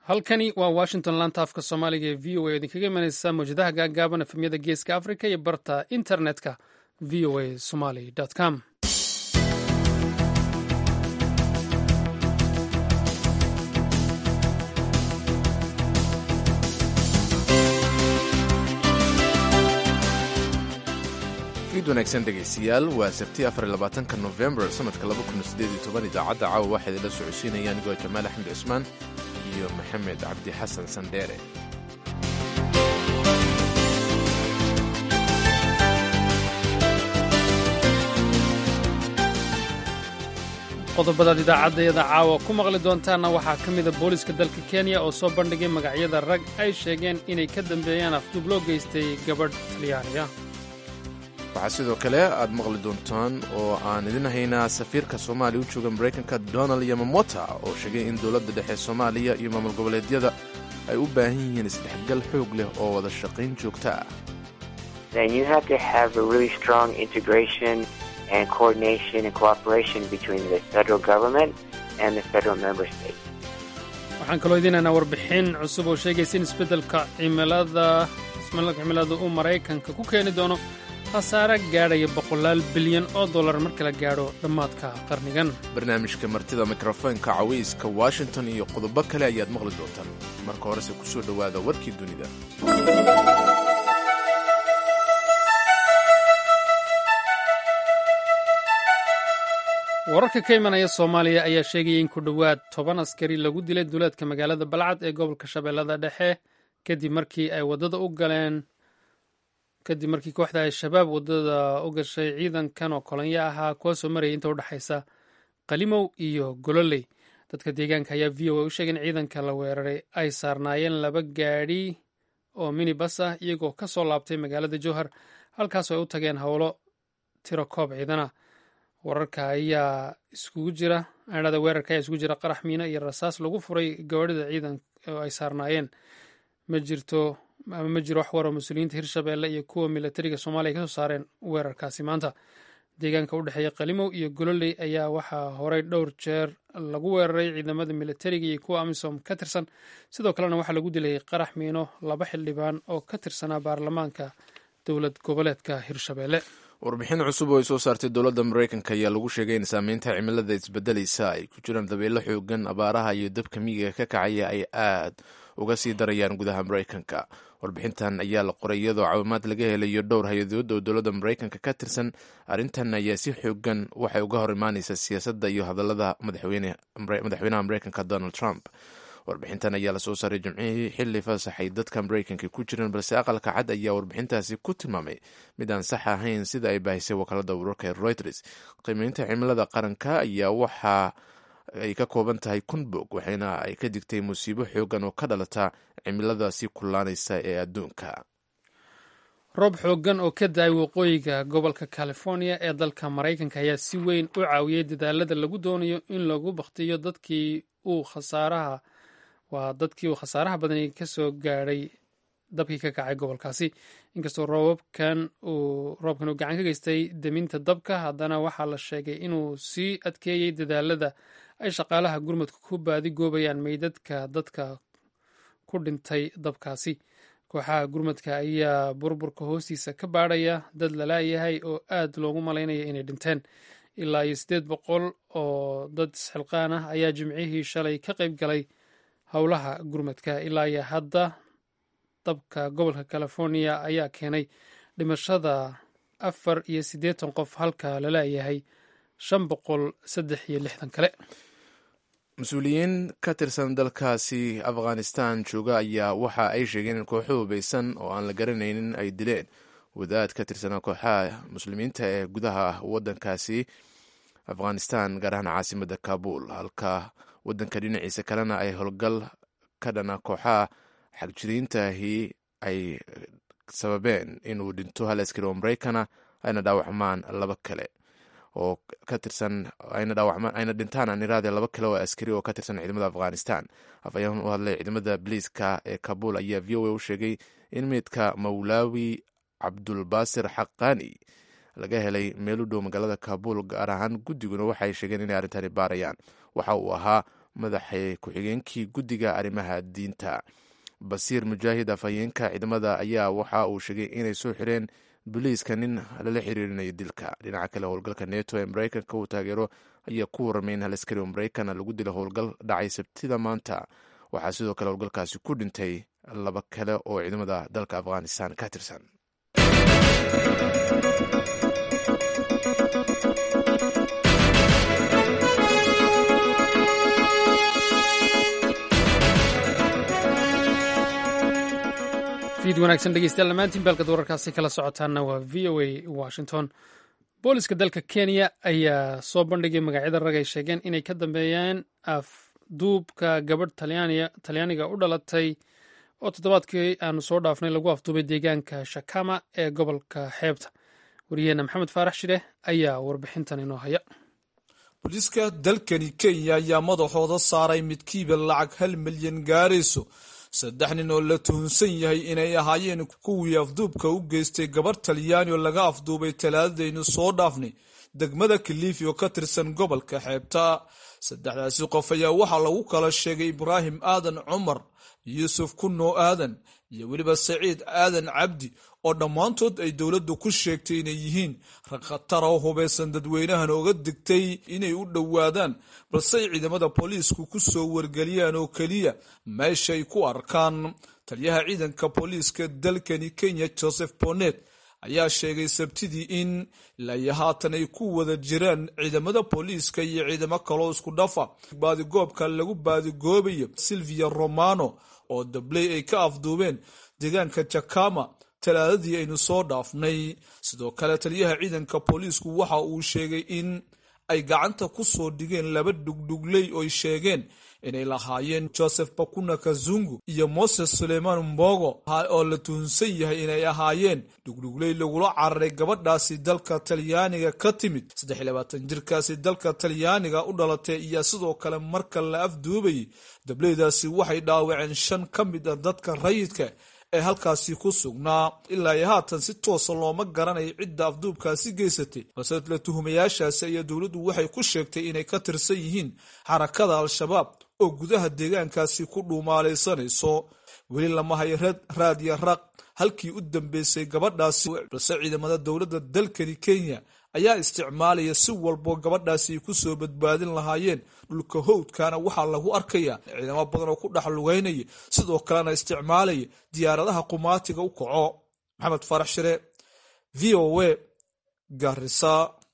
halkani waa washington laanta afka soomaaliga ee v o a idinkaga imanaysa mawjadaha gaagaaban efemyada geeska africa iyo barta internetka v o a somaly com fiid wanaagsan dhegaystayaal waa sabti afarlabaatanka nofembar sanadka laba kun sideed iyo toban idaacadda caawa waxaa idinla socodsiinaya anigoo jamaal axmed cusmaan iyo maxamed cabdi xasan sandheere qodobadaad idaacaddayada caawa ku maqli doontaanna waxaa ka mida booliska dalka kenya oo soo bandhigay magacyada rag ay sheegeen inay ka dambeeyaan afduub loo geystay gabadh talyaaniga waxaa sidoo kale aad maqli doontaan oo aan idin haynaa safiirka soomaaliya u jooga maraykanka donald yamamota oo sheegay in dowladda dhexe soomaaliya iyo maamul goboleedyada ay u baahan yihiin isdhexgal xoog leh oo wada shaqayn joogta ah waxaan kaloo idinaynaa warbixin cusub oo sheegaysa in isbeddelka cimilada cimilada uu maraykanka ku keeni doono khasaare gaadhaya boqolaal bilyan oo dollar marka la gaadho dhammaadka qarnigan barnaamijka martida mikrofoonka cawayska washington iyo qodobo kale ayaad maqli doontaan marka horese ku soo dhowaada warkii dunida wararka ka imanaya soomaaliya ayaa sheegaya in ku dhowaad toban askari lagu dilay duleedka magaalada balcad ee gobolka shabeellada dhexe kadib markii ay waddada u galeen kadib markii kooxda al-shabaab waddada u gashay ciidankan oo kolonyo ahaa kuwa soo marayay inta udhexaysa qalimow iyo gololey dadka deegaanka ayaa v o a u sheegay in ciidanka la weeraray ay saarnaayeen laba gaadhi oo minibas ah iyagoo ka soo laabtay magaalada jowhar halkaasoo ay u tageen howlo tiro koob ciidana wararka ayaa iskugu jira adhada weerarka ayaa iskugu jira qarax miino iyo rasaas lagu furay gawaadhida ciidan oo ay saarnaayeen ma jirto ama ma jiro wax waroo mas-uuliyiinta hirshabeelle iyo kuwa milatariga soomaaliya ka soo saareen weerarkaasi maanta deegaanka u dhexeeya qalimow iyo gololey ayaa waxaa horey dhowr jeer lagu weeraray ciidamada milatariga iyo kuwa amisom ka tirsan sidoo kalena waxaa lagu dilay qarax miino laba xildhibaan oo ka tirsanaa baarlamaanka dowlad goboleedka hirshabeelle warbixin cusub oo ay soo saartay dowladda maraykanka ayaa lagu sheegay in saameynta cimilada isbedelaysa ay ku jiraan dabeelo xoogan abaaraha iyo dabka miyiga ka kacaya ay aad uga sii darayaan gudaha maraykanka warbixintan ayaa la qoray iyadoo caawimaad laga helayo dhowr hay-adood oo dowladda maraykanka ka tirsan arrintan ayaa si xoogan waxay uga hor imaanaysaa siyaasadda iyo hadallada madaxweynaha maraykanka donald trump warbixintan ayaa lasoo saaray jimcihii xilli fasaxay dadka maraykanka ku jireen balse aqalka cad ayaa warbixintaasi ku tilmaamay mid aan sax ahayn sida ay baahisay wakaalada wararka ee reuters qiimeynta cimilada qaranka ayaa waxa ay ka kooban tahay kun bog waxayna ay ka digtay musiibo xoogan oo ka dhalata cimilada sii kullaanaysa ee adduunka roob xoogan oo ka da-ay waqooyiga gobolka california ee dalka maraykanka ayaa si weyn u caawiyey dadaalada lagu doonayo in lagu baktiyo dadkii uu khasaaraha waa dadkii uu khasaaraha badani ka soo gaadhay dabkii ka kacay gobolkaasi inkastoo roobabkan uu roobkan uu gacan ka geystay deminta dabka haddana waxaa la sheegay inuu sii adkeeyey dadaalada ay shaqaalaha gurmadka ku baadi goobayaan meydadka dadka ku dhintay dabkaasi kooxaha gurmadka ayaa burburka hoostiisa ka baadhaya dad lalaayahay oo aad loogu malaynaya inay dhinteen ilaa iyo siddeed boqol oo dad isxilqaan ah ayaa jimcihii shalay ka qayb galay howlaha gurmadka ilaa iyo hadda dabka gobolka california ayaa keenay dhimashada afar iyo siddeetan qof halka laleeyahay shan boqol saddex iyo lixdan kale mas-uuliyiin ka tirsan dalkaasi afghanistan jooga ayaa waxa ay sheegeen in kooxo hubaysan oo aan la garanaynin ay dileen wadaad ka tirsanaa kooxaha muslimiinta ee gudaha wadankaasi afghanistan gaar ahaan caasimada kabul halka wadanka dhinaciisa kalena ay howlgal ka dhana kooxaha xagjiriintaahi ay sababeen inuu dhinto hal askari oo maraykana ayna dhaawacmaan laba kale oo ka tirsan ayna dhintaan aan iraade laba kale oo askari oo ka tirsan ciidamada afghanistan afayaan u hadlay ciidamada biliiska ee kabul ayaa v o a u sheegay in meydka mawlaawi cabdulbaasir xaqaani laga helay meel u dhow magaalada kabul gaar ahaan guddiguna waxay sheegeen inay arrintani baarayaan waxa uu ahaa madaxa ku-xigeenkii guddiga arrimaha diinta basiir mujaahid afhayeenka ciidamada ayaa waxa uu sheegay inay soo xireen boliiska nin lala xiriirinayo dilka dhinaca kale howlgalka neto ee mareykanka uu taageero ayaa ku warramay in hal askari oo mareykan lagu dila howlgal dhacay sabtida maanta waxaa sidoo kale howlgalkaasi ku dhintay laba kale oo ciidamada dalka afghanistan ka tirsan fiid wanaagsan dhegeystayaal dhammaantiin baalkad wararkaasi kala socotaana waa v o a washington booliska dalka kenya ayaa soo bandhigay magacyada rag ay sheegeen inay ka dambeeyeen afduubka gabadh talyaaniga u dhalatay oo toddobaadkii aanu soo dhaafnay lagu afduubay deegaanka shakama ee gobolka xeebta wariyaheenna maxamed faarax shidhe ayaa warbixintan inoo haya booliiska dalkani kenya ayaa madaxooda saaray midkiiba lacag hal milyan gaarayso saddex nin oo la tuhunsan yahay inay ahaayeen kuwii afduubka u geystay gabarh talyaani oo laga afduubay talaadadaynu soo dhaafnay degmada kilifi oo ka tirsan gobolka xeebta saddexdaasi qof ayaa waxaa lagu kala sheegay ibraahim aadan cumar yuusuf kuno aadan iyo weliba saciid aadan cabdi oo dhammaantood ay dowladdu ku sheegtay inay yihiin rag khatara oo hubaysan dadweynahan oga digtay inay u dhowaadaan balse ay ciidamada booliisku ku soo wargeliyaan oo keliya meeshay ku arkaan taliyaha ciidanka booliiska dalkani kenya joseph bonet ayaa sheegay sabtidii in ilaa haatan ay ku wada jiraan ciidamada booliiska iyo ciidamo kaloo isku dhafa baadigoobka lagu baadigoobayo silvia romano oo dabley ay ka afduubeen deegaanka jakama talaadadii aynu soo dhaafnay sidoo kale taliyaha ciidanka booliisku waxa uu sheegay in ay gacanta ku soo dhigeen laba dhugdhugley oy sheegeen inay lahaayeen joseph bakuna kazungu iyo moses suleiman mbogo oo la tuhunsan yahay inay ahaayeen dhugdhugley lagula cararay gabadhaasi dalka talyaaniga ka timid jirkaasi dalka talyaaniga u dhalatay iyo sidoo kale marka la afduubayay dableydaasi waxay dhaawaceen shan ka mid a dadka rayidka ee halkaasi ku sugnaa ilaa iyo haatan si toosa looma garanayo cidda afduubkaasi geysatay balse la tuhumayaashaasi ayaa dowladdu waxay ku sheegtay inay ka tirsan yihiin xarakada al-shabaab oo gudaha deegaankaasi ku dhuumaalaysanayso weli lama hayo raad iyo raq halkii u dambeysay gabadhaasi balse ciidamada dowladda dalkani kenya ayaa isticmaalaya si walboo gabadhaasi ay ku soo badbaadin lahaayeen dhulka howdkana waxaa lagu arkayaa ciidamo badan oo ku dhex lugeynaya sidoo kalena isticmaalaya diyaaradaha qumaatiga u kaco maxamed farax shire v o a garisa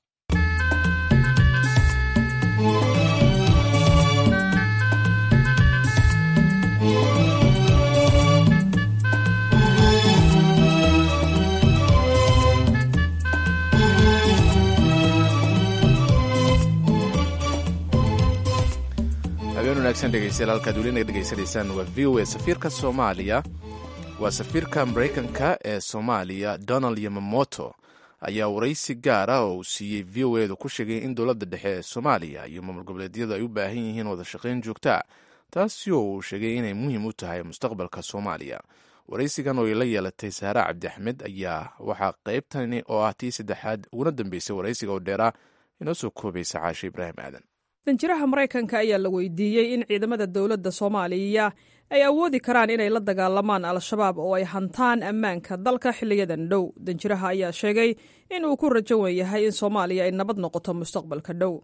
habeen wanaagsan dhegeystayaal halkaad welina dhegeysanaysaan waa v o a safiirka soomaaliya waa safiirka maraykanka ee soomaaliya donald yamamoto ayaa waraysi gaara oo uu siiyey v o edu ku sheegay in dowladda dhexe ee soomaaliya iyo maamul goboleedyadu ay u baahan yihiin wada shaqayn joogtaa taasi oo uu sheegay inay muhiim u tahay mustaqbalka soomaaliya waraysigan oo ay la yeelatay saare cabdi axmed ayaa waxaa qaybtani oo ah tii saddexaad uguna dambeysay waraysiga oo dheeraa inoo soo koobaysa caashe ibraahim aadan danjiraha maraykanka ayaa la weydiiyey in ciidamada dowladda soomaaliya ay awoodi karaan inay la dagaalamaan al-shabaab oo ay hantaan ammaanka dalka xiliyadan dhow danjiraha ayaa sheegay in uu ku rajo wen yahay in soomaaliya ay nabad noqoto mustaqbalka dhow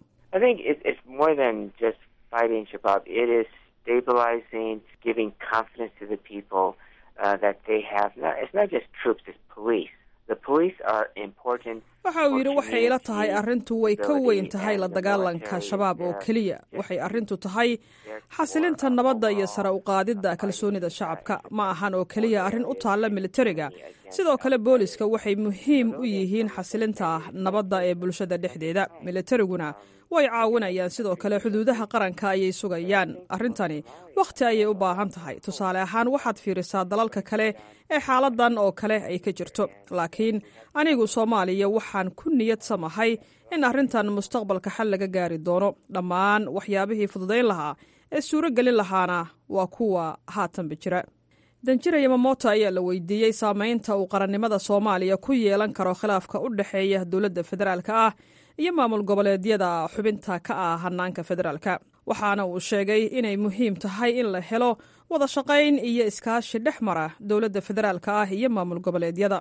waxa uu yidhi waxay ila tahay arrintu way ka weyn tahay la dagaalanka shabaab oo keliya waxay arrintu tahay xasilinta nabadda iyo sare u qaadidda kalsoonida shacabka ma ahan oo keliya arrin u taalla militariga sidoo kale booliska waxay muhiim u yihiin xasilinta nabadda ee bulshada dhexdeeda militariguna way caawinayaan sidoo kale xuduudaha qaranka ayay sugayaan arrintani wakhti ayay u baahan tahay tusaale ahaan waxaad fiirisaa dalalka kale ee xaaladan oo kale ay ka jirto laakiin anigu soomaaliya waxaan ku niyad samahay in arrintan mustaqbalka xal laga gaari doono dhammaan waxyaabihii fududayn lahaa ee suuro gelin lahaana waa kuwa haatanba jira danjira yamamoto ayaa la weydiiyey saamaynta uu qarannimada soomaaliya ku yeelan karo khilaafka u dhexeeya dowladda federaalka ah iyo maamul goboleedyada xubinta ka ah hanaanka federaalka waxaana uu sheegay inay muhiim tahay in la helo wada shaqayn iyo iskaashi dhex mara dowladda federaalka ah iyo maamul goboleedyada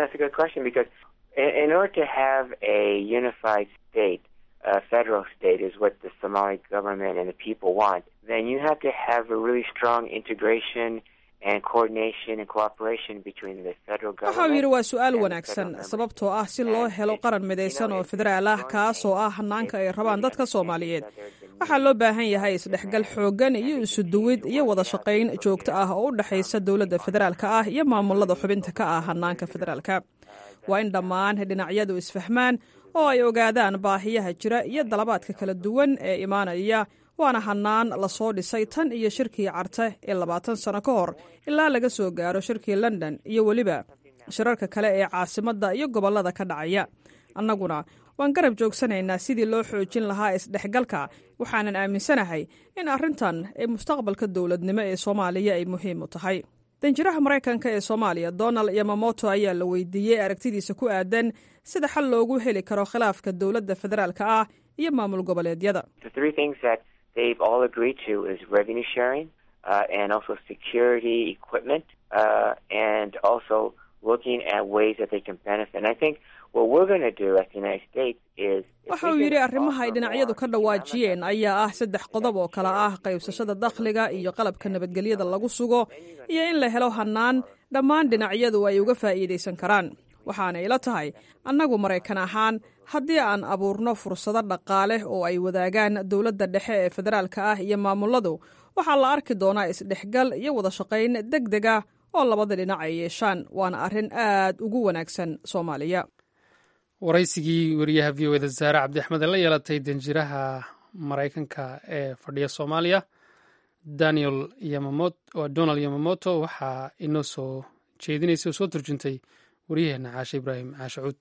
uh, federal state is what the Somali government and the people want, then you have to have a really strong integration and coordination and cooperation between the federal government. waxa uu yidhi waa su-aal wanaagsan sababtoo ah si loo helo qaran midaysan oo federaal ah kaasoo ah hanaanka ay rabaan dadka soomaaliyeed waxaa loo baahan yahay isdhexgal xooggan iyo isuduwid iyo wada shaqayn joogto ah oo u dhexaysa dowladda federaalka ah iyo maamulada xubinta ka ah hanaanka federaalka waa in dhammaan dhinacyadu isfahmaan oo ay ogaadaan baahiyaha jira iyo dalabaadka kala duwan ee imaanaya waana hannaan lasoo dhisay tan iyo shirkii carte ee labaatan sano ka hor ilaa laga soo gaaro shirkii london iyo weliba shirarka kale ee caasimadda iyo gobollada ka dhacaya annaguna waan garab joogsanaynaa sidii loo xoojin lahaa isdhexgalka waxaanan aaminsanahay in arrintan ee mustaqbalka dowladnimo ee soomaaliya ay muhiim u tahay danjiraha maraykanka ee soomaaliya donald yamamoto ayaa la weydiiyey aragtidiisa ku aadan sida xal loogu heli karo khilaafka dowladda federaalka ah iyo maamul goboleedyada waxa uu yidhi arrimaha ay dhinacyadu ka dhawaajiyeen ayaa ah saddex qodob oo kale ah qaybsashada dakhliga iyo qalabka nabadgelyada lagu sugo iyo in la helo hannaan dhammaan dhinacyadu ay uga faa'iidaysan karaan waxaana ila tahay annagu maraykan ahaan haddii aan abuurno fursado dhaqaale oo ay wadaagaan dowladda dhexe ee federaalka ah iyo maamuladu waxaa la arki doonaa isdhexgal iyo wada shaqayn deg deg ah oo labada dhinac ay yeeshaan waana arrin aad ugu wanaagsan soomaaliya waraysigii wariyaha v o eda saare cabdi axmed ee la yeelatay danjiraha maraykanka ee fadhiya soomaaliya daniel donald yamamoto waxaa inoo soo jeedinaysay oo soo turjuntay waryaheena caashe ibraahim caashe cuud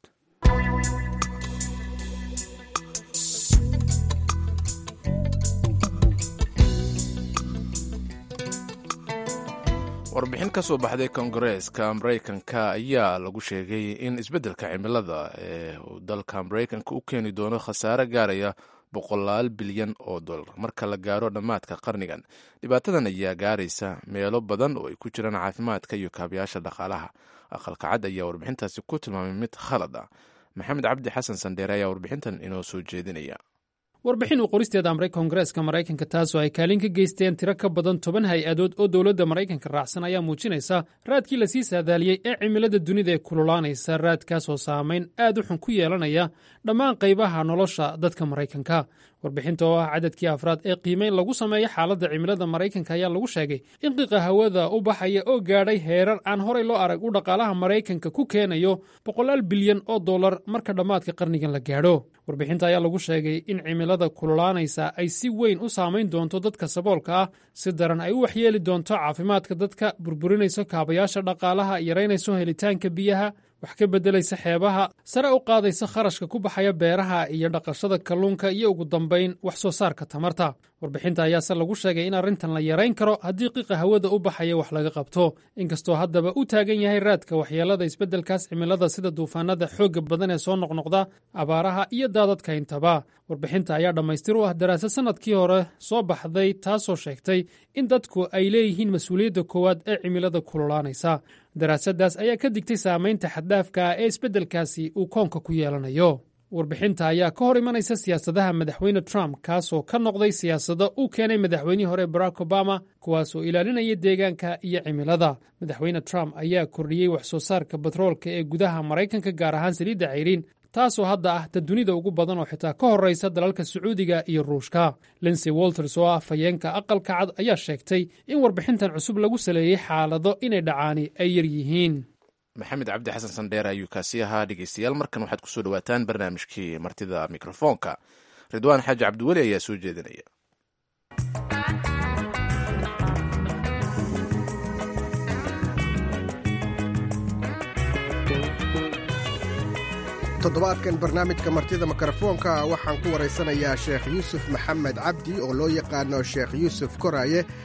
warbixin ka soo baxday kongareeska maraykanka ayaa lagu sheegay in isbeddelka cimilada ee uu dalka maraykanka u keeni doono khasaare gaaraya boqolaal bilyan oo dollar marka la gaaro dhammaadka qarnigan dhibaatadan ayaa gaaraysa meelo badan oo ay ku jiraan caafimaadka iyo kaabayaasha dhaqaalaha aqalka cad ayaa warbixintaasi ku tilmaamay mid khalad ah maxamed cabdi xasan sandheere ayaa warbixintan inoo soo jeedinaya warbixin uu qoristeeda amray koongareeska maraykanka taasoo ay kaalin ka geysteen tiro ka badan toban hay-adood oo dowladda maraykanka raacsan ayaa muujinaysa raadkii lasii saadaaliyey ee cimilada dunida ee kululaanaysa raadkaasoo saamayn aad u xun ku yeelanaya dhammaan qaybaha nolosha dadka maraykanka warbixinta oo ah cadadkii afraad ee qiimeyn lagu sameeyo xaaladda cimilada maraykanka ayaa lagu sheegay in qiiqa hawada u baxaya oo gaadhay heerar aan horay loo arag u dhaqaalaha maraykanka ku keenayo boqolaal bilyan oo dollar marka dhammaadka qarnigan la gaadho warbixinta ayaa lagu sheegay in cimilada kululaanaysa ay si weyn u saamayn doonto dadka saboolka ah si daran ay u waxyeeli doonto caafimaadka dadka burburinayso kaabayaasha dhaqaalaha yaraynayso helitaanka biyaha wax ka beddelaysa xeebaha sare u qaadaysa kharashka ku baxaya beeraha iyo dhaqashada kalluunka iyo ugu dambayn wax soo saarka tamarta warbixinta ayaase lagu sheegay in arrintan la yarayn karo haddii qiiqa hawada u baxaya wax laga qabto inkastoo haddaba u taagan yahay raadka waxyeelada isbeddelkaas cimilada sida duufaanada xoogga badan ee soo noqnoqda abaaraha iyo daadadka intaba warbixinta ayaa dhammaystir u ah daraasad sannadkii hore soo baxday taasoo sheegtay in dadku ay leeyihiin mas-uuliyadda koowaad ee cimilada kululaanaysa daraasaddaas ayaa ka digtay saamaynta xaddaafka ah ee isbeddelkaasi uu koonka ku yeelanayo warbixinta ayaa ka hor imanaysa siyaasadaha madaxweyne trump kaasoo ka noqday siyaasado uu keenay madaxweynihii hore barack obama kuwaasoo ilaalinaya deegaanka iyo cimilada madaxweyne trump ayaa kordhiyey wax soo saarka batroolka ee gudaha maraykanka gaar ahaan saliidda cayriin taasoo hadda ah ta dunida ugu badan oo xitaa ka horraysa dalalka sacuudiga iyo ruushka linsey walters oo ah fayeenka aqalka cad ayaa sheegtay in warbixintan cusub lagu saleeyey xaalado inay dhacaani ay yar yihiin maxamed cabdi xasan sandheer ayuu kaasi ahaa dhegeystayaal markan waxaad kusoo dhawaataan barnaamijkii martida mikrofoonka ridwaan xaaji cabdiweli ayaa soo jeedinaya toddobaadkan barnaamijka martida mikrofoonka waxaan ku waraysanayaa sheekh yuusuf maxamed cabdi oo loo yaqaano sheekh yuusuf koraaye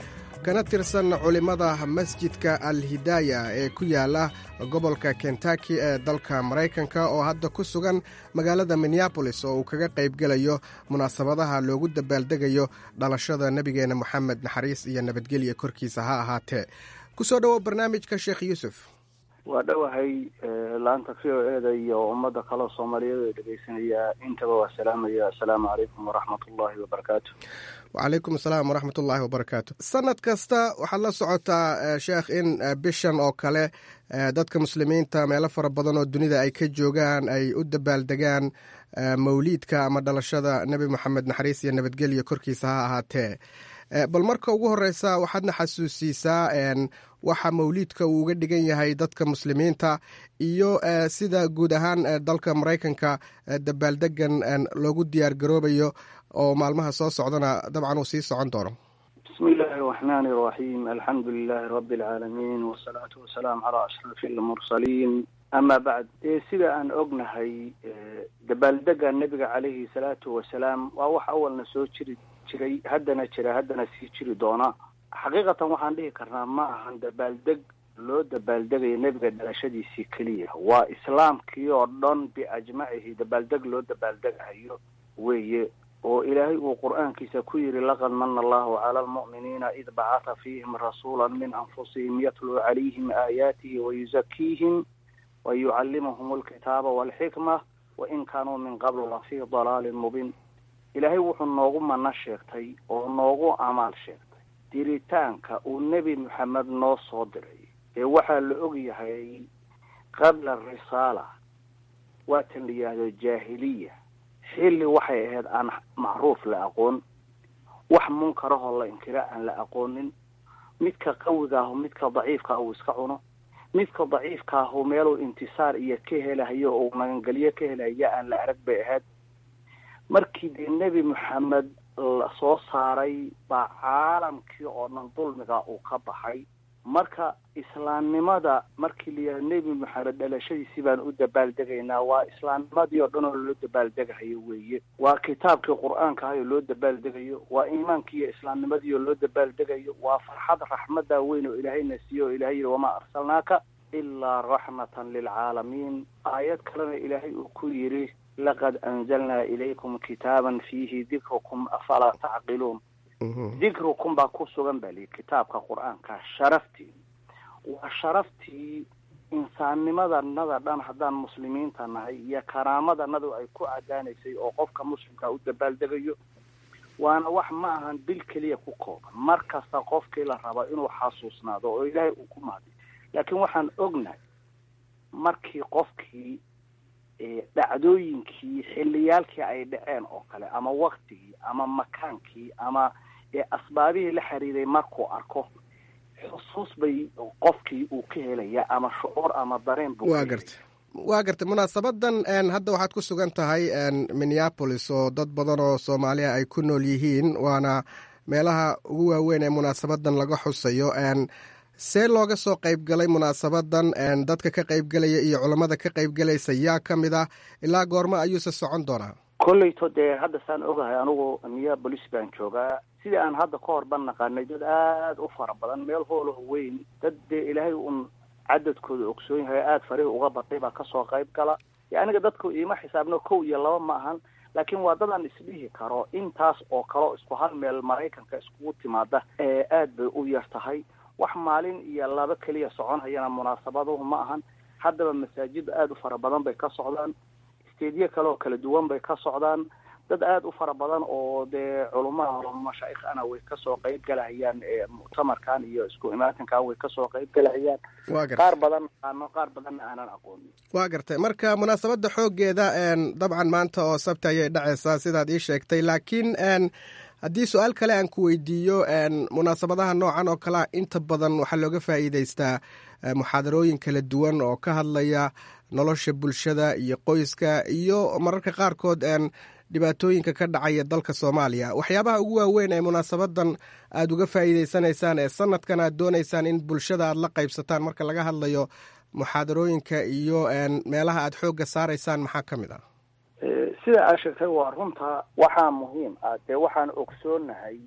kana tirsan culimmada masjidka al hidaaya ee ku yaala gobolka kentaki ee dalka maraykanka oo hadda ku sugan magaalada minneabolis oo uu kaga qaybgelayo munaasabadaha loogu dabaaldegayo dhalashada nebigeena moxamed naxariis iyo nabadgelya korkiisa ha ahaatee kusoo dhowo barnaamijka sheekh yuusuf waa dhowahay laanta v o e da iyo ummadda kaleo soomaaliyeed ee dhegeysanaya intaba waa salaamaya assalaamu calaykum waraxmat ullaahi wabarakaatu wacalaykum asalaam waraxmat ullaahi wabarakaatu sanad kasta waxaad la socotaa sheekh in bishan oo kale dadka muslimiinta meelo fara badan oo dunida ay ka joogaan ay u dabaaldegaan mawliidka ama dhalashada nebi moxamed naxariis iyo nabadgelya korkiisa ha ahaatee bal marka ugu horeysa waxaadna xasuusiisaa waxa mawliidka uu uga dhigan yahay dadka muslimiinta iyo sida guud ahaan dalka maraykanka dabaaldegan loogu diyaar garoobayo oo maalmaha soo socdana dabcan uu sii socon doono bismi illaahi araxmaani araxiim alxamdu lilaahi rabbi alcaalamiin wasalaatu wasalaamu calaa ashrafi almursaliin ama bacd dee sida aan ognahay dabaaldega nebiga caleyhi salaatu wasalaam waa wax awalna soo jiri jiray haddana jira haddana sii jiri doona xaqiiqatan waxaan dhihi karnaa ma ahan dabaaldeg loo dabaaldegayo nebiga dhalashadiisii keliya waa islaamkii oo dhan biajmacihi dabaaldeg loo dabaaldegahayo weeye oo ilaahay uu qur-aankiisa ku yidhi laqad mana allahu cala almu'miniina id bacatha fiihim rasuula min anfusihim yatluu calayhim aayaatihi wayuzakiihim wayucallimuhum alkitaaba walxikma wain kaanuu min qablu lafii dalaalin mubiin ilaahay wuxuu noogu mana sheegtay oo noogu amaal sheegtay diritaanka uu nebi moxamed noo soo diray ee waxaa la og yahay qabla risaala waa tan la yidhaahdo jaahiliya xilli waxay ahayd aan macruuf la aqoon wax munkarahoo la inkira aan la aqoonin midka qawiga ahu midka daciifka uu iska cuno midka daciifka ahu meeluu intisaar iyo ka helahayo oo magangelyo ka helaya aan la arag bay ahayd markii dee nebi moxamed la soo saaray baa caalamkii oo dhan dulmiga uu ka baxay marka islaamnimada markii la yidhaha nebi moxamed dhalashadiisii baan u dabaaldegaynaa waa islaamnimadii oo dhan oo loo dabaaldegahayo weeye waa kitaabkii qur-aanka ahay oo loo dabaaldegayo waa iimaankii iyo islaamnimadii oo loo dabaaldegayo waa farxad raxmadda weyn oo ilaahayna siiye oo ilahay yihi wamaa arsalnaaka ilaa raxmatan lilcaalamiin aayad kalena ilaahay uu ku yidhi laqad anzalnaa ilaykum kitaaban fiihi dikrukum afalaa tacqiluun dikrukum baa ku sugan baa lihi kitaabka qur-aanka sharaftii waa sharaftii insaannimadanada dhan haddaan muslimiinta nahay iyo karaamadanadu ay ku cadaanaysay oo qofka muslimka u dabaaldegayo waana wax ma ahan bil keliya ku kooban mar kasta qofkii la raba inuu xasuusnaado oo ilaahay uu ku mahday laakiin waxaan ognahay markii qofkii dhacdooyinkii xilliyaalkii ay dhaceen oo kale ama waktigii ama makaankii ama asbaabihii la xiriiray markuu arko xusuus bay qofkii uu ka helaya ama shucuur ama dareen buu waa gartay waa gartay munaasabadan hadda waxaad ku sugan tahay minneapolis oo dad badan oo soomaaliya ay ku nool yihiin waana meelaha ugu waaweyn ee munaasabadan laga xusayo see looga soo qaybgalay munaasabadan dadka ka qaybgelaya iyo culammada ka qaybgelaysa yaa ka mid ah ilaa goormo ayuuse socon doonaa kolleyto dee hadda saan ogahay anigu minneapolis baan joogaa sidii aan hadda ka hor ban naqaanay dad aada u fara badan meel hoolaho weyn dad dee ilaahay un cadadkooda ogsoon yahay aada farihi uga batay baa kasoo qayb gala yo aniga dadku iima xisaabno kow iyo laba ma ahan laakiin waa dadaan isdhihi karo intaas oo kaleo isku hal meel maraykanka iskugu timaada ee aad bay u yar tahay wax maalin iyo laba keliya soconhayana munaasabaduhu ma ahan haddaba masaajid aada u fara badan bay ka socdaan steedyo kale oo kala duwan bay ka socdaan dad aada u fara badan oo dee culumaha mashaayikh ana way kasoo qayb galahayaan muctamarkan iyo isku imaatinkan way kasoo qayb galahayaan qaar badan aqaano qaar badanna aanan aqoonin waa gartay marka munaasabadda xooggeeda dabcan maanta oo sabti ayay dhacaysaa sidaad ii sheegtay laakiin haddii su-aal kale aan ku weydiiyo munaasabadaha noocan oo kalea inta badan waxaa looga faa'iideystaa muxaadarooyin kala duwan oo ka hadlaya nolosha bulshada iyo qoyska iyo mararka qaarkood dhibaatooyinka ka dhacaya dalka soomaaliya waxyaabaha ugu waaweyn ee munaasabadan aada uga faa'iideysanaysaan ee sanadkan aad doonaysaan in bulshada aad la qaybsataan marka laga hadlayo muxaadarooyinka iyo meelaha aad xoogga saaraysaan maxaa ka mid ah sida aad sheegtay waa runta waxaa muhiim ah dee waxaan ogsoonahay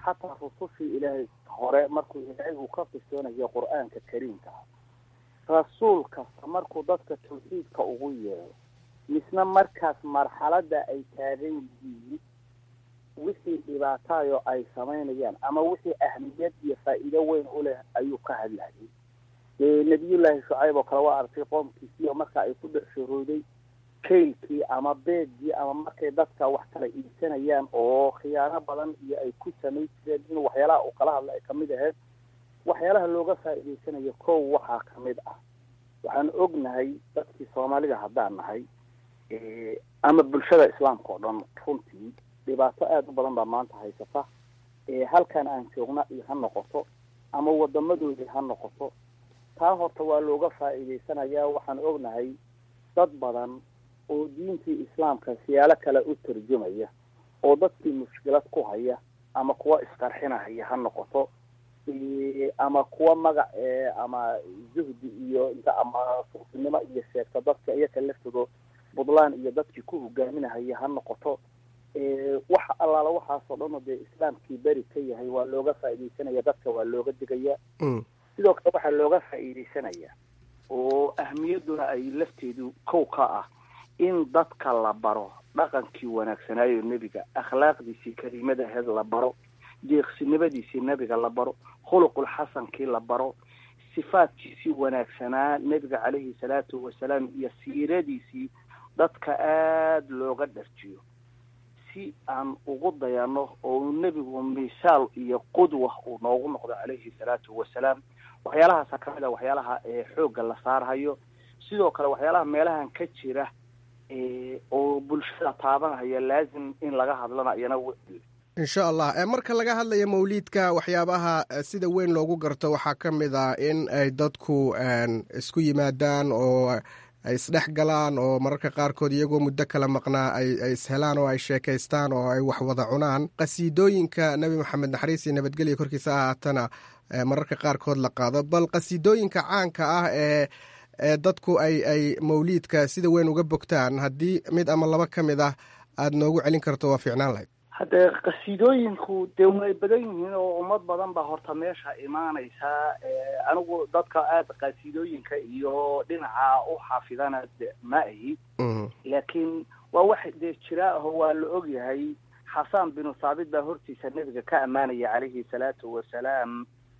xataa rusushii ilaahay hore markuu ilaahay uu ka qisoonayo qur-aanka kariimka ah rasuul kasta markuu dadka tawxiidka ugu yeero misna markaas marxaladda ay taagan yihiin wixii dhibaataayo ay samaynayaan ama wixii ahmiyad iyo faa'iido weyn u leh ayuu ka hadlayay dee nebiyullaahi shucayb oo kale waa artay qoomkiisii oo marka ay ku dhex shorooday kaylkii ama beegii ama markay dadka wax kala iibsanayaan oo khiyaano badan iyo ay ku samayn jireen in waxyaalaha uu kala hadla ay kamid ahayd waxyaalaha looga faa'iidaysanayo kow waxaa kamid ah waxaan ognahay dadkii soomaalida haddaan nahay ama bulshada islaamka oo dhan runtii dhibaato aada u badan baa maanta haysata halkan aan joogna iyo ha noqoto ama wadamadoodii ha noqoto taa horta waa looga faa'iidaysanayaa waxaan ognahay dad badan oo diintii islaamka siyaalo kale u tarjumaya oo dadkii mushkilad ku haya ama kuwa isqarxinahaya ha noqoto ama kuwa magac ama zuhdi iyo inta ama suufinimo iyo sheegta dadka iyaka laftoodo puntland iyo dadkii ku hogaaminahaya ha noqoto wax allaala waxaasoo dhan oo dee islaamkii beri ka yahay waa looga faa'iidaysanaya dadka waa looga digaya sidoo kale waxaa looga faa'iidaysanaya oo ahmiyadduna ay lafteedu kow ka ah in dadka la baro dhaqankii wanaagsanaayo nebiga akhlaaqdiisii kariimada aheed la baro deeqsinimadiisii nebiga la baro khuluqul xasankii la baro sifaadkiisii wanaagsanaa nebiga caleyhi salaatu wasalaam iyo siiradiisii dadka aada looga dharjiyo si aan ugu dayano oo nebigu misaal iyo qudwa uu noogu noqdo caleyhi salaatu wasalaam waxyaalahaasa kamid a waxyaalaha xoogga la saarhayo sidoo kale waxyaalaha meelahan ka jira oo bulshada taabanhaya laazim in laga hadlana iyana insha allah marka laga hadlayo mawliidka waxyaabaha sida weyn loogu garto waxaa ka mid ah in ay dadku isku yimaadaan oo ay isdhex galaan oo mararka qaarkood iyagoo muddo kala maqnaa ay ishelaan oo ay sheekaystaan oo ay wax wada cunaan qasiidooyinka nebi maxamed naxariis iyo nabadgelya korkiisa ahaatana mararka qaarkood la qaado bal qasiidooyinka caanka ah ee ee dadku ay ay mawliidka sida weyn uga bogtaan haddii mid ama laba ka mid ah aada noogu celin karto waa fiicnaan lahayd haddee qasiidooyinku dee way badan yihiin oo ummad badan baa horta meesha imaanaysaa anigu dadka aada qasiidooyinka iyo dhinaca u xafidana ma ahi laakiin waa wax dee jira aho waa la og yahay xasaan binu saabit baa hortiisa nebiga ka ammaanaya calayhi salaatu wasalaam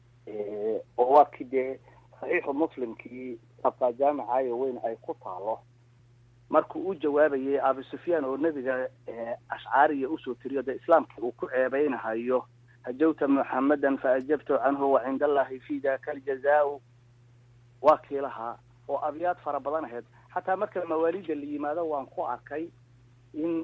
oo waa kii dee saxiixu muslimkii sabqaa jaamicaayo weyn ay ku taalo markuu u jawaabayay abu sufyaan oo nebiga ashcaariya usoo tiriyo dee islaamkii uu ku ceebeynahayo hajawta muxamadan faajabtu canhu wa cinda allahi fi daka aljazaau waa kii lahaa oo abyaad fara badan ahayd xataa marka mawaalida la yimaado waan ku arkay in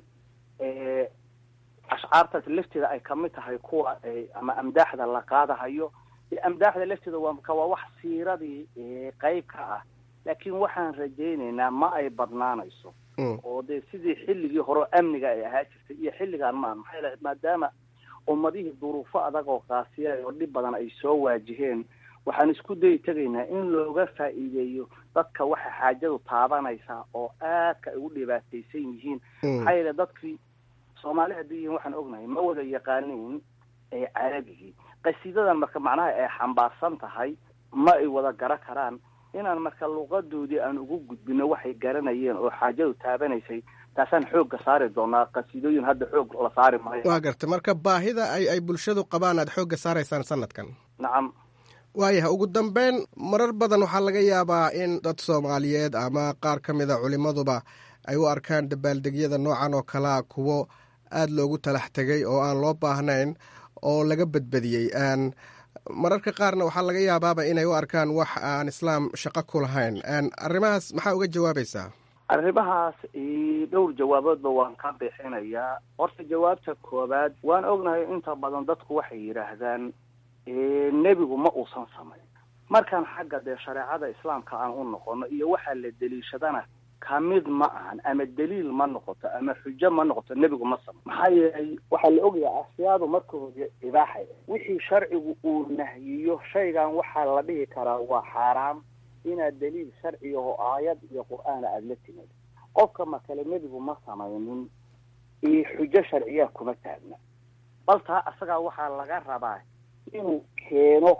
ashcaartaas lafteeda ay kamid tahay kuwa ama amdaaxda la qaadahayo amdaaxda lafteeda waa waa wax siiradii qeyb ka ah laakiin waxaan rajaynaynaa ma ay badnaanayso oo dee sidii xilligii hore amniga ay ahaa jirtay iyo xilligaan maa maxay lahayd maadaama ummadihii duruufo adag oo qaasiya oo dhib badan ay soo waajiheen waxaan isku dayi tegaynaa in looga faa'iideeyo dadka waxa xaajadu taabanaysaa oo aadka ay u dhibaataysan yihiin maxaa yeele dadkii soomaali haddii yihiin waxaan ognahay ma wada yaqaaniin carabigii qasiidadan marka macnaha ay xambaarsan tahay ma ay wada gara karaan inaan marka luqadoodii aan ugu gudbino waxay garanayeen oo xaajadu taabanaysay taasaan xoogga saari doonaa qasiidooyin hadda xoog la saari maayo waa garta marka baahida ay ay bulshadu qabaan aad xoogga saaraysaan sanadkan nacam waayaha ugu dambeyn marar badan waxaa laga yaabaa in dad soomaaliyeed ama qaar ka mid a culimaduba ay u arkaan dabaaldegyada noocan oo kalea kuwo aada loogu talax tegay oo aan loo baahnayn oo laga badbadiyey mararka qaarna waxaa laga yaabaaba inay u arkaan wax aan islaam shaqo ku lahayn arrimahaas maxaa uga jawaabaysaa arrimahaas dhowr jawaaboodba waan ka bixinayaa horta jawaabta koowaad waan ognahay inta badan dadku waxay yidhaahdaan nebigu ma uusan samayn markaan xagga dee shareecada islaamka aan u noqono iyo waxaa la deliishadana kamid ma ahan ama daliil ma noqoto ama xujo ma noqoto nebigu ma samo maxaa yeelay waxaa la ogyahay ashyaadu marka hore ibaaxay wixii sharcigu uu nahyiyo shaygan waxaa la dhihi karaa waa xaaraam inaad daliil sharciga oo aayad iyo qur-aana aada la timid qofka makale nebigu ma samaynin iyo xujo sharciyaa kuma taagna bal taa asagaa waxaa laga rabaa inuu keeno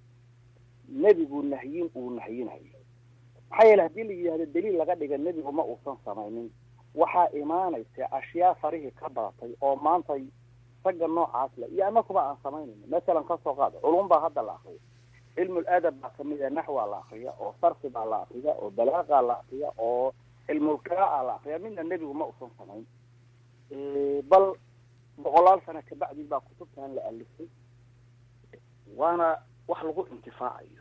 nebigu nahyin uu nahyinayo maxaa yeele haddii la yidhahdo daliil laga dhiga nebigu ma uusan samaynin waxaa imaanaysa ashyaa farihii ka badatay oo maanta ragga noocaas le iyo anakuba aan samaynayno masalan kasoo qaada culum baa hadda la akriya cilmul adab baa kamid a naxwaa la akriya oo sarfi baa la akriya oo balaaqa la akriya oo cilmul qiraa'a la akriya midna nebigu ma uusan samayn bal boqolaal sano kabacdi baa kutubtan la alifay waana wax lagu intifaacayo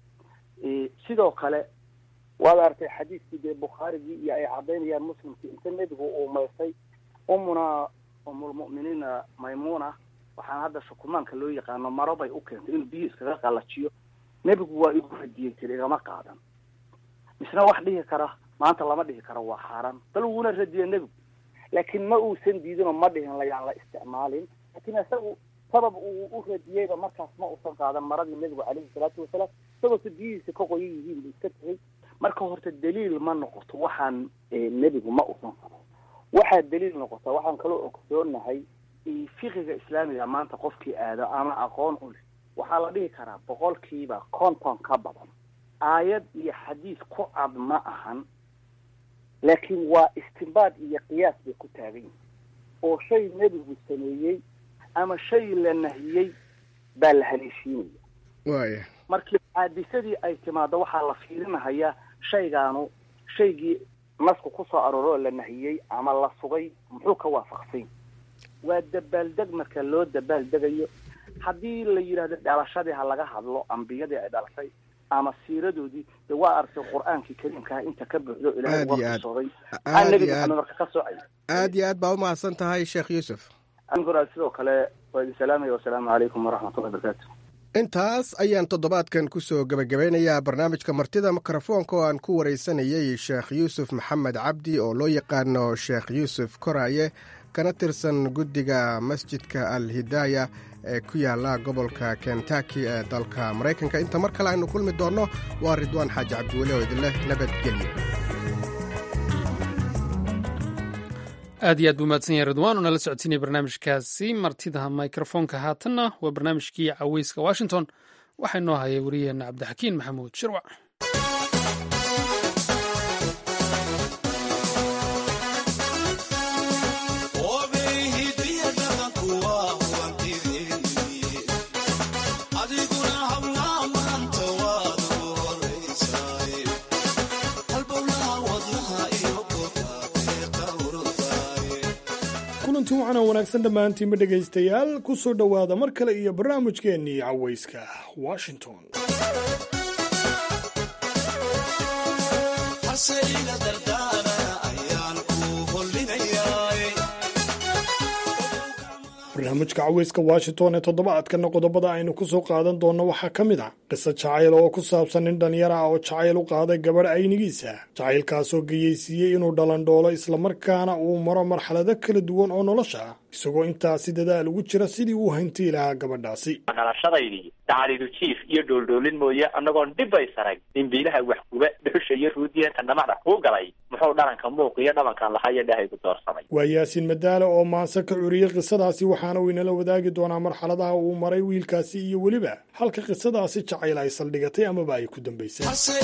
sidoo kale waad artay xadiiskii dee bukhaarigii iyo ay cadaynayaan muslimkii inta nebigu uu maysay umuna umulmu'miniina maymuna waxaan hadda shukumaanka loo yaqaano maro bay u keentay inuu biyo iskaga qalajiyo nebigu waa igu radiyey tiri igama qaadan misna wax dhihi kara maanta lama dhihi karo waa xaaraan bal wuuna radiyey nebigu laakiin ma uusan diidinoo ma dhihin layaan la isticmaalin laakiin isagu sabab uu u radiyeyba markaas ma uusan qaadan maradii nebigu calayhi salaatu wasalaam isagoo se biyihiisa ka qoyan yihiin buu iska tegay marka horta daliil ma noqoto waxaan nebigu ma uusan samayn waxaa daliil noqota waxaan kaloo ogsoonahay fiqiga islaamiga maanta qofkii aado ama aqoon u leh waxaa la dhihi karaa boqolkiiba konton ka badan aayad iyo xadiis ku cad ma ahan laakiin waa istimbaad iyo qiyaas bay ku taagan yihin oo shay nebigu sameeyey ama shay la nahiyey baa la haleeshiinaya waaya markii caadisadii ay timaado waxaa la fiirinahayaa shaygaanu shaygii nasku ku soo arooro oo la nahiyey ama la sugay muxuu ka waafaqsany waa dabaaldeg marka loo dabaaldegayo haddii la yidhahdo dhalashadii ha laga hadlo ambiyadii ay dhalashay ama siiradoodii de waa artay qur-aankii kariimkaha inta ka buuxdo ilahay Aad iyo aad. uga qisooday aad aan nebi iyo aad maxamed marka ka socay aad iyo aad baa umahadsan tahay sheekh yuusuf ankura sidoo kale waa idin salaamaya wasalaamu calaykum waraxmatullahi wabarakaatu intaas ayaan toddobaadkan kusoo gebagabeynayaa barnaamijka martida mikrofoonka oo aan ku waraysanayey sheekh yuusuf maxamed cabdi oo loo yaqaano sheekh yuusuf koraaye kana tirsan guddiga masjidka al hidaaya ee ku yaala gobolka kentaki ee dalka maraykanka inta mar kale aynu kulmi doonno waa ridwaan xaaji cabdiweli oo idinleh nabadgelyo aad iyo aad buu mahadsan yahay ridwaan oo nala socodsiinaya barnaamijkaasi martida mikrofoonka haatanna waa barnaamijkii caweyska washington waxaa inoo hayay wariyeenna cabdixakiin maxamuud shirwac kulanti waxaana wanaagsan dhammaantiinba dhegaystayaal ku soo dhowaada mar kale iyo barnaamijkeennii cawayska washington barnaamijka cawayska washington ee toddobaadkana qodobada aynu ku soo qaadan doonno waxaa ka mid ah qiso jacayl oo ku saabsan nin dhallinyar ah oo jacayl u qaaday gabadh aynigiisa jacaylkaasoo geyeysiiyey inuu dhalandhoolo islamarkaana uu maro marxalado kala duwan oo nolosha ah isagoo intaasi dadaal ugu jira sidii uu hantii lahaa gabadhaasi dhalashadaydii dacalidu jiif iyo dhooldhoolin mooye annagoon dhibay sarag dhimbiilaha waxguba dhuxusha iyo ruudiyeenta dhamada kuu galay muxuu dhalanka muuq iyo dhabankan lahaa iyo dhahaygu doorsamay waa yaasiin madaale oo maanse ka curiyey qisadaasi waxaana uu inala wadaagi doonaa marxaladaha uu maray wiilkaasi iyo weliba halka qisadaasi jacayl ay saldhigatay amaba ay ku dambaysay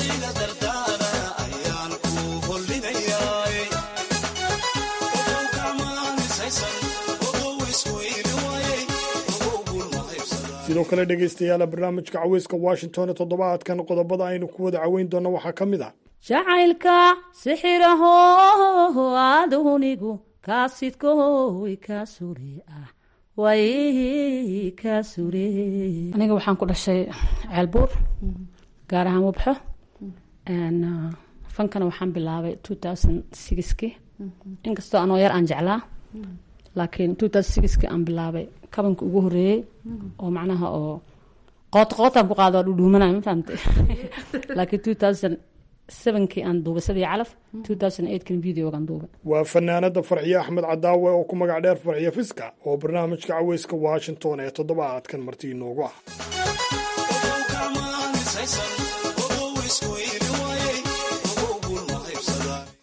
sidoo kale dhegaystayaala barnaamijka caweyska washington ee toddobaadkan qodobada aynu ku wada caweyn doonno waxaa ka mid ah jacaylka sixiraho adunigu kaasidkoy ka sure ah way ka sure aniga waxaan ku dhashay ceelbuur gaar ahaan wabxo fankana waxaan bilaabay ki inkastoo anoo yar aan jeclaa laakiin ki aan bilaabay kabanka ugu horeeyey oo macnaha oo qoot qootaan ku qaado waa dhudhuumanaya ma fahamtay laakiin sevenkii aan duubay sadii calaf kan videogaan duubay waa fanaanada farxiye axmed cadaawe oo ku magac dheer farxiye fiska oo barnaamijka caweyska washington ee toddobaadkan marti inoogu ah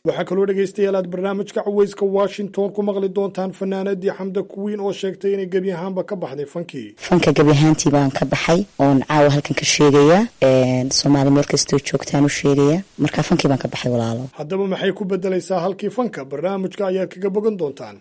waxaa kaloo dhegaystayaal aad barnaamijka caweyska washington ku maqli doontaan fanaanadii xamda kuwiin oo sheegtay inay gebi ahaanba ka baxday fankii fanka gebi ahaantii baan ka baxay oon caawa halkan ka sheegaya soomaali meel kastoo joogtaan u sheegaya marka fankii baan ka baxay walaalo haddaba maxay ku bedelaysaa halkii fanka barnaamijka ayaad kaga bogan doontaan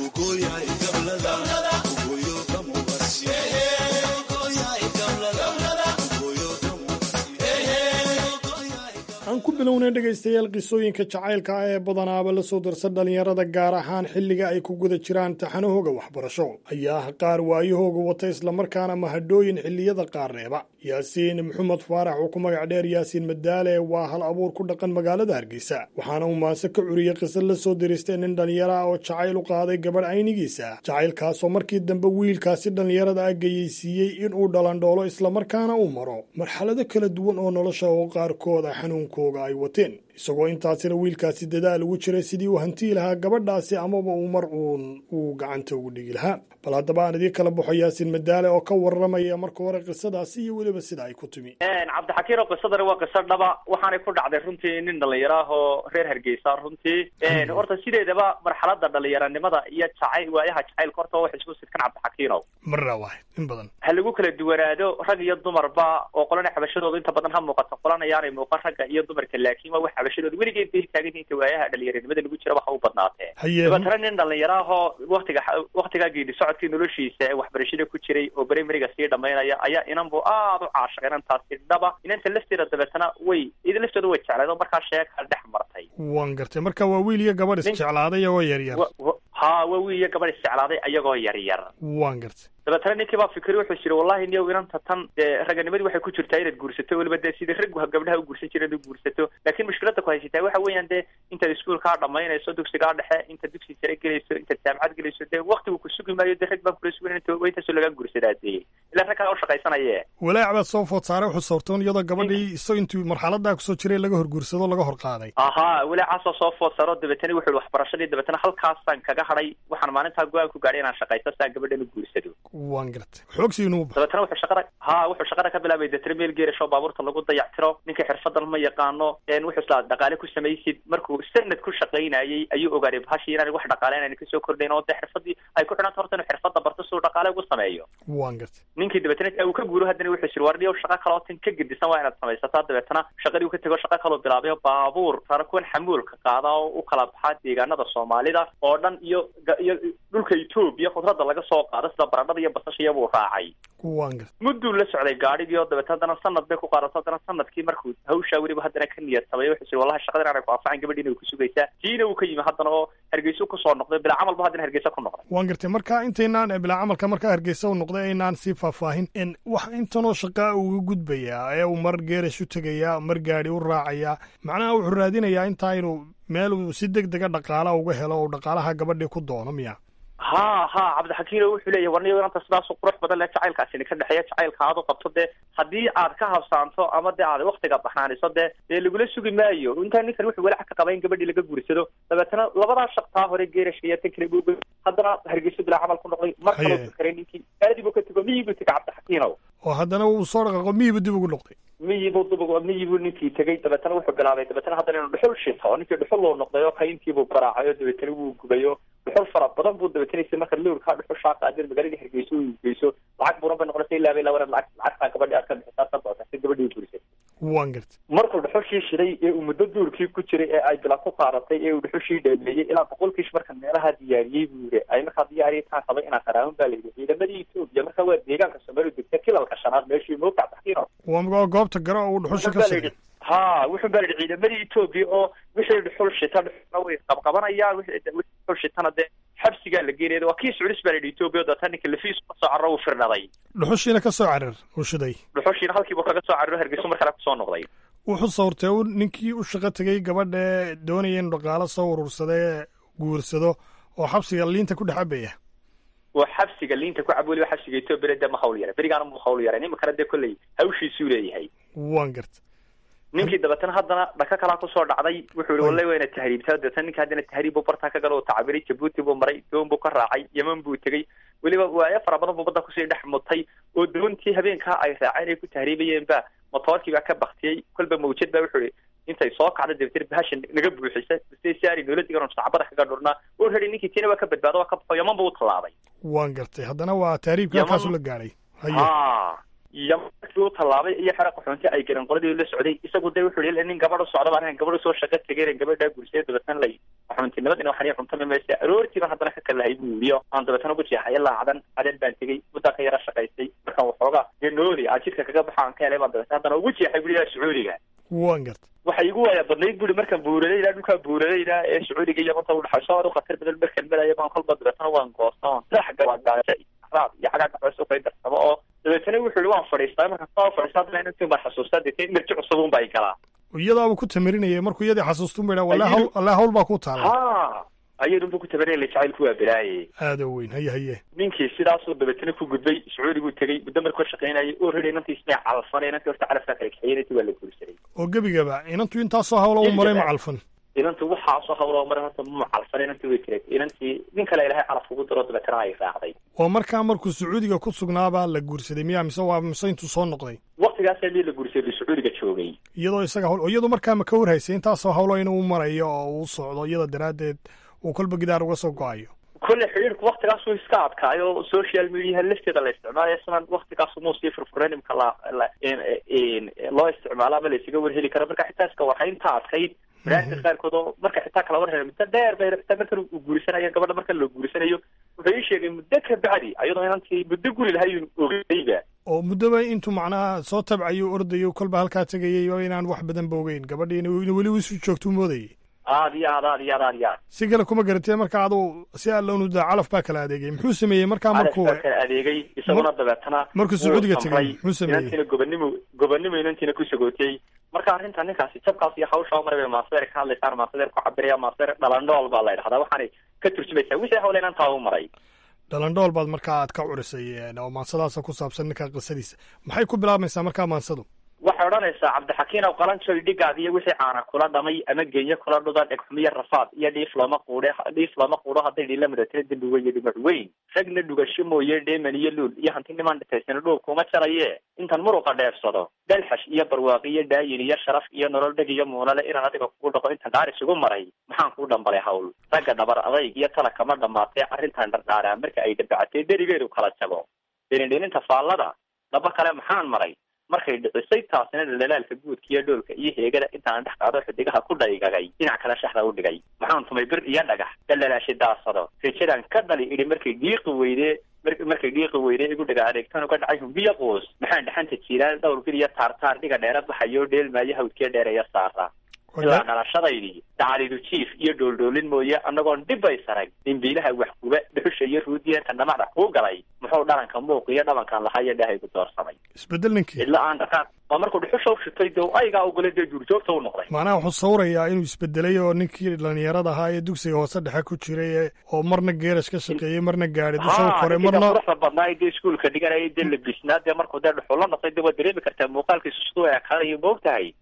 aan ku bilownay dhegaystayaal qisooyinka jacaylka ah ee badanaaba la soo darsa dhallinyarada gaar ahaan xilliga ay ku guda jiraan taxanahooga waxbarasho ayaa ah qaar waayahooga wata islamarkaana mahadhooyin xilliyada qaar reeba yaasiin maxamed faarax oo ku magac dheer yaasiin madaale waa hal abuur ku dhaqan magaalada hargeysa waxaana uu maase ka curiyey qisa la soo diristay nin dhallinyaro ah oo jacayl u qaaday gabadh aynigiisa jacaylkaasoo markii dambe wiilkaasi dhallinyarada ah geyeysiiyey inuu dhalandhoolo islamarkaana uu maro marxalado kala duwan oo nolosha oo qaarkood ah xanuunkooga ay wateen isagoo intaasina wiilkaasi dadaal ugu jiray sidii uu hantii lahaa gabadhaasi amaba uu mar uun uu gacanta ugu dhigi lahaa bal haddaba aan idii kala baxo yaasiin madaale oo ka warramaya marka hore qisadaasi iyo weliba sida ay ku timi cabdixakiin oo qisadani waa qiso dhaba waxaanay ku dhacday runtii nin dhalinyaro ah oo reer hargeysa runtii horta sideedaba marxalada dhalinyaranimada iyo jacayl waayaha jacaylka horta wax isku sidkan cabdixakiinow marra waahid in badan ha lagu kala duwanaado rag iyo dumarba oo qolana xabashadooda inta badan ha muuqato qolana yaanay muuqan ragga iyo dumarka laakiin waa wax xabashadooda weligeed bay taagan inta waayaha dhalinyaranimada lagu jira waxa u badnaatee dabeetana nin dhalinyaro ah oo waktiga waktigaa geedi socodkii noloshiisa ee waxbarashada ku jiray oo brimariga sii dhamaynaya ayaa inan bu aada u caashaq inantaasi dhaba inanta lafteeda dabeetana way ida laftooda way jecleed oo markaa sheeka dhex martay waan gartay marka waa wiil iyo gabadh isjeclaaday iyagoo yaryar ha waa wiil iyo gabadh isjeclaaday ayagoo yaryar waan gartay dabeetana ninkii baa fikri wuxuu jiri wallahi niyow inanta tan dee raganimadii waxay ku jirtaa inaad guursato weliba dee sidii raggu gabdhaha u guursan jira inaad u guursato laakiin mushkilada ku haysataa waxa weeyaan dee intaad iskuolkaa dhamaynayso dugsigaa dhexe intaad dugsi sare gelayso intaad jaamacad gelayso dee waktigu ku sugi maayo dee rag baan kula sugan waa intaasoo lagaa guursadaa dee ilaa rag kala u shaqaysanaye walaac baad soo food saaray wuxuu sawrtoon iyadoo gabadhii isagoo intuu marxaladaa kusoo jiray laga horguursado laga hor qaaday ahaa walaacaasoo soo food saaro dabeetana wuxuu waxbarashadii dabeetana halkaasaan kaga hadhay waxaan maalintaa go-aan ku gaadhay inaan shaqaysto saa gabadhan u guursado waan gartay xoogsiinuu dabeetana wuxuu shaqada ha wuxuu shaqada ka bilaabay deetana meel geerasho baabuurta lagu dayactiro ninka xirfadan ma yaqaano wuxuu islaa dhaqaale ku samaysid markuu sanad ku shaqaynayay ayuu ogaaday bahashii inaan wax dhaqaale inaan kasoo kordhayn oo dee xirfadii ay ku xidhanta horta inuu xirfada barto siduu dhaqaale ugu sameeyo waan gartay ninkii dabeetana uu ka guuro haddana wuxuu jiri warniyow shaqo kaloo tan ka gedisan waa inaad samaysataa dabeetana shaqadii uu ka tego shaqo kaloo bilaabay baabuur rara kuwan xamuulka qaada oo u kala baxaa deegaanada soomaalida oo dhan iyo iyo dhulka etoobiya khudradda laga soo qaado sida baradhada iyo basashiya buu raacay waan gartay mudduu la socday gaadhigii oo dabeeta haddana sanad bay ku qaadato haddana sanadkii markuu hawshaa weliba haddana ka niyad samay wuxuu jiri wallahi shaqadan aanay ku anfacan gabadhiina way ku sugaysaa tiina uu ka yimi haddana oo hargeysa kusoo noqday bilaa camalba haddana hargeysa ku noqday waan gartay marka intaynaan bilaa camalka markaa hargeysa u noqday aynaan sii faahfaahin in wax intanoo shaqaa uga gudbayaa ee uu mar geerash u tegayaa mar gaadhi u raacayaa macnaha wuxuu raadinayaa intaa inuu meel uu si deg dega dhaqaala uga helo oo dhaqaalaha gabadhii ku doono miya ha ha cabdixakiino wuxuu leeyahay warniyo inanta sidaasu qurux badan le jacaylkaasini ka dhexeeya jacaylka aad u qabto dee haddii aad ka habsaanto ama dee aad waktiga baxnaaniso dee dee lagula sugi maayo intaa ninkan wuxuu walac ka qaba in gabadhii laga guursado dabeetana labadaa shaqtaa hore geerashka iyo tan kale buu haddana hargeyso bilaa camal ku noqday mar kaloo fakaray ninkii aadi buu ka tego miyii buu tegay cabdixakiinow oo haddana uu soo dhaqaaqo miyibu dib ugu noqday miyibuu dib miyibuu ninkii tegey dabeetana wuxuu bilaabay dabeetana haddana inuu dhuxul shito ninkii dhuxul loo noqday oo kayntiibuu garaacay oo dabeetana wuu gubayo dhuxul fara badan buu dabeetanaysa marka lowrkaa dhuxushaa qaadeen magaaladii hargeyso uu geyso lacag buuran bay noqonaysa ilaa bay labanad lacag lacagtaa gabadhii aad ka bixisaa ka doonta si gabadhii guurisay waan gartay markuu dhuxushii shiday ee uu muddo duurkii ku jiray ee ay bila ku qaadatay ee uu dhuxushii dheemeeyey ilaa boqolkiish marka meelaha diyaariyey buu yiri ay markaa diyaariyay taan qabay inaan qaraaban baa layidhi ciidamadii etoobiya marka waa deegaanka soomaaliya degta kilalka shanaad meeshii moogta taxkiino waa goobta garo uu dhuxusha ka sigay ha wuxuu baa yidhi ciidamadii etoobiya oo wixii dhuxul shita dhuxulna way qabqabanayaan wixii dhuxul shitana dee xabsigaa la geenaya waa kii suculis baa la yidhi etoobiya oo daata ninka lafiis ka soo carro uu firnaday dhuxushiina ka soo carir uu shiday dhuxushiina halkiibu kaga soo cariro hargeyso mar kale kusoo noqday wuxuu sawrtay u ninkii u shaqo tegey gabadha doonaya inuu dhaqaalo soo urursadee guursado oo xabsiga liinta ku dhex cabaya waa xabsiga liinta ku cab weliba xabsiga etoobiya dee ma hawl yara berigaana mu hawl yara iminkana dee kolley hawshiisuu leeyahay waan garta ninkii dabeetana haddana dhaka kalaa kusoo dhacday wuxuu yihi wallahi waa ina tahriibtaa dabeetana ninka haddana tahriib buu bartaa ka gala oo tacabiray jabuuti buu maray doon buu ka raacay yeman buu tegey weliba waayo fara badan buu badda kusii dhex mutay oo doontii habeenkaa ay raaceen ay ku tahriibayeen ba motoorkii baa ka baktiyey kolba mawjad baa wuxuu ihi intay soo kacda dabeetana bahasha naga buuxisa si saari noola digan oo sacbada kaga dhurnaa oo radi ninkii tiina waa ka badbaado waa ka baxo yaman buu u tallaabay waan gartay haddana waa taariibka halkaasu la gaadhay haye ha yaman markii u tallaabay iyo xera qaxoonti ay garan qoladii la socday isagu de wuxuu yihi nin gabadh u socda baan gabadh usoo shaqo tegay gabadhaa gursay dabeetana lay qaxoontinimad ina waxani cuntami maysa aroortiiba haddana ka kalahay buu yihi aan dabeetana ugu jeexay ilaa cadan cadan baan tegey muddaa ka yara shaqaystay markaan waxoogaa dee nooli aan jidka kaga baxa aan ka helay baan dabeetana haddana ugu jeexay buri sacuudiga waan gartay waxay igu waaya badnayd buri markaan buuradayna dhulkaa buuradayna ee sacuudiga iyo manta udhaxayso aad u khatar badan markaan melaya baan kolba dabeetana waan goosta oon sax gawaagaaja raad iyo xagaa dhaxayso kay darsamo oo dabeetana wuxuu yihi waan fadhiistaa markaan saa fadhiistaa haddana inantii baan xasuustaa dee mirji cusub un baa galaa iyadaaba ku tamirinaya markuu iyadii xasuustun ba wala hawl alla hawl baa ku taala ha ayadunbu ku tabarinaya jacaylku waa balaaye aada weyn haye haye ninkii sidaasuu dabeetana ku gudbay sacuudiguu tegey muddo markuu shaqaynayay oo ridi inantii ismay calfan inantii horta calafkaa kala kaxeeyay inantii waa la guursaday oo gebigaba inantu intaasoo hawla u maray ma calfan inantu waxaasoo hawla maray horta ma calfan inantii way tiray inantii nin kale ilahay calaf ugu daro dabeetana ay raacday waa markaa markuu sacuudiga ku sugnaabaa la guursaday miya mise waa mise intuu soo noqday waktigaasaa mii la guursaday sacuudiga joogay iyadoo isaga hawl iyadu markaa ma ka warhaysay intaasoo hawlo inuu marayo oo uu socdo iyada daraaddeed uu kolba gidaar uga soo go-ayo kolle xidhiirku waktigaasuu iska adkaayo social mediaha lafteeda la isticmaalayo isna waktigaasu muu sii furfuran imka la loo isticmaalo ama la isaga warheli karo marka xitaa iska warhaynta adkayd baraarka qaarkood oo marka xitaa kala warhela muddo dheer bay xitaa markan uu guurisanayo gabadha marka la guurisanayo wuxuu ii sheegay muddo ka bacdi ayadoo inantii muddo guri lahay ogeyba oo muddoba intuu macnaha soo tabcayo ordayo kolba halkaa tegayay oo inaan wax badan ba ogeyn gabadhii in weli isu joogtuu moodayay aad iyo aad aad iyo aad aad iyo aad si kale kuma garatee marka aduu si alloonu daa calaf baa kala adeegay muxuu sameeyey markaa markuu calaf baa kala adeegay isaguna dabeetana markuu sacuudiga tegay muxuu sameeyey inantiina gobonimo gobonimo inantiina ku sagootiyey marka arrinta ninkaasi jabkaas iyo hawsha maray bay maasadeer ka hadlaysaan maasadeer ku cabiraya maasadeer dhalandhool baa la yidhahdaa waxaanay ka turjumaysaa wixii hawle inantaa u maray dhalandhool baad markaa aad ka curisay oo maansadaasa ku saabsan ninka qisadiisa maxay ku bilaabmaysaa markaa maansadu waxay odhanaysaa cabdixakiin ow qalanjoy dhigaad iyo wixii caana kula dhamay ama geenye kula dhuda dhegxumiyo rafaad iyo dhiif looma quudhe dhiif looma quudho hadday dhila mudatira dembi weyn iyo dhimac weyn ragna dhugasho mooye dheeman iyo luul iyo hanti nimaan dhitaysana dhuub kuma jaraye intan muruqa dheefsado dalxash iyo barwaaqi iyo dhaayin iyo sharaf iyo nolol dheg iyo muunale inaan adiga kugu dhaqo intan dhaar isugu maray maxaan kuu dhambalay hawl ragga dhabar adayg iyo tala kama dhamaatee arrintan dhardhaaraa marka ay dabacatee dherigeedu kala jabo dhenindheninta faallada dhaba kale maxaan maray markay dhicisay taasina dhalaalka guudka iyo dhoolka iyo heegada intaan dhex qaado xidigaha ku dhaygagay dhinac kale shaxda u dhigay maxaan tumay bir iyo dhagax dhalalaashay daasado rajadaan ka dhali idhi markay dhiiqi weydee markay dhiiqi weydee igu dhaga adeegtan uga dhacay humbiyo qoos maxaan dhaxanta jiiraan dhowr bil iyo taartaar dhiga dheera baxayo dheelmaayo hawdkiyo dheereeya saara ilaa dhalashadaydii dacalidu jiif iyo dhooldhoolin mooye annagoon dhibbay sarag dimbiilaha waxguba dhuxusha iyo ruudiyeenta dhamacda kuu galay muxuu dhalanka muuq iyo dhabankan lahaa iyo dhahaygu doorsamay isbedel ninkii cidla aan dhaqaaq waa markuu dhuxusha u shitay dee aygaa ugole dee duurjoogta u noqday macnaha wuxuu sawirayaa inuu isbedelay oo ninkii dhalinyarada ahaa ee dugsiga hoose dhexe ku jiray oo marna geerash ka shaqeeyey marna gaari dusha u koray marna quruxda badnaa dee iskuolka dhiganaya dee labisnaa dee markuu dee dhuxul la noqday dee waad dareemi kartaa muuqaalkiisu siduu ekaanayo moog tahay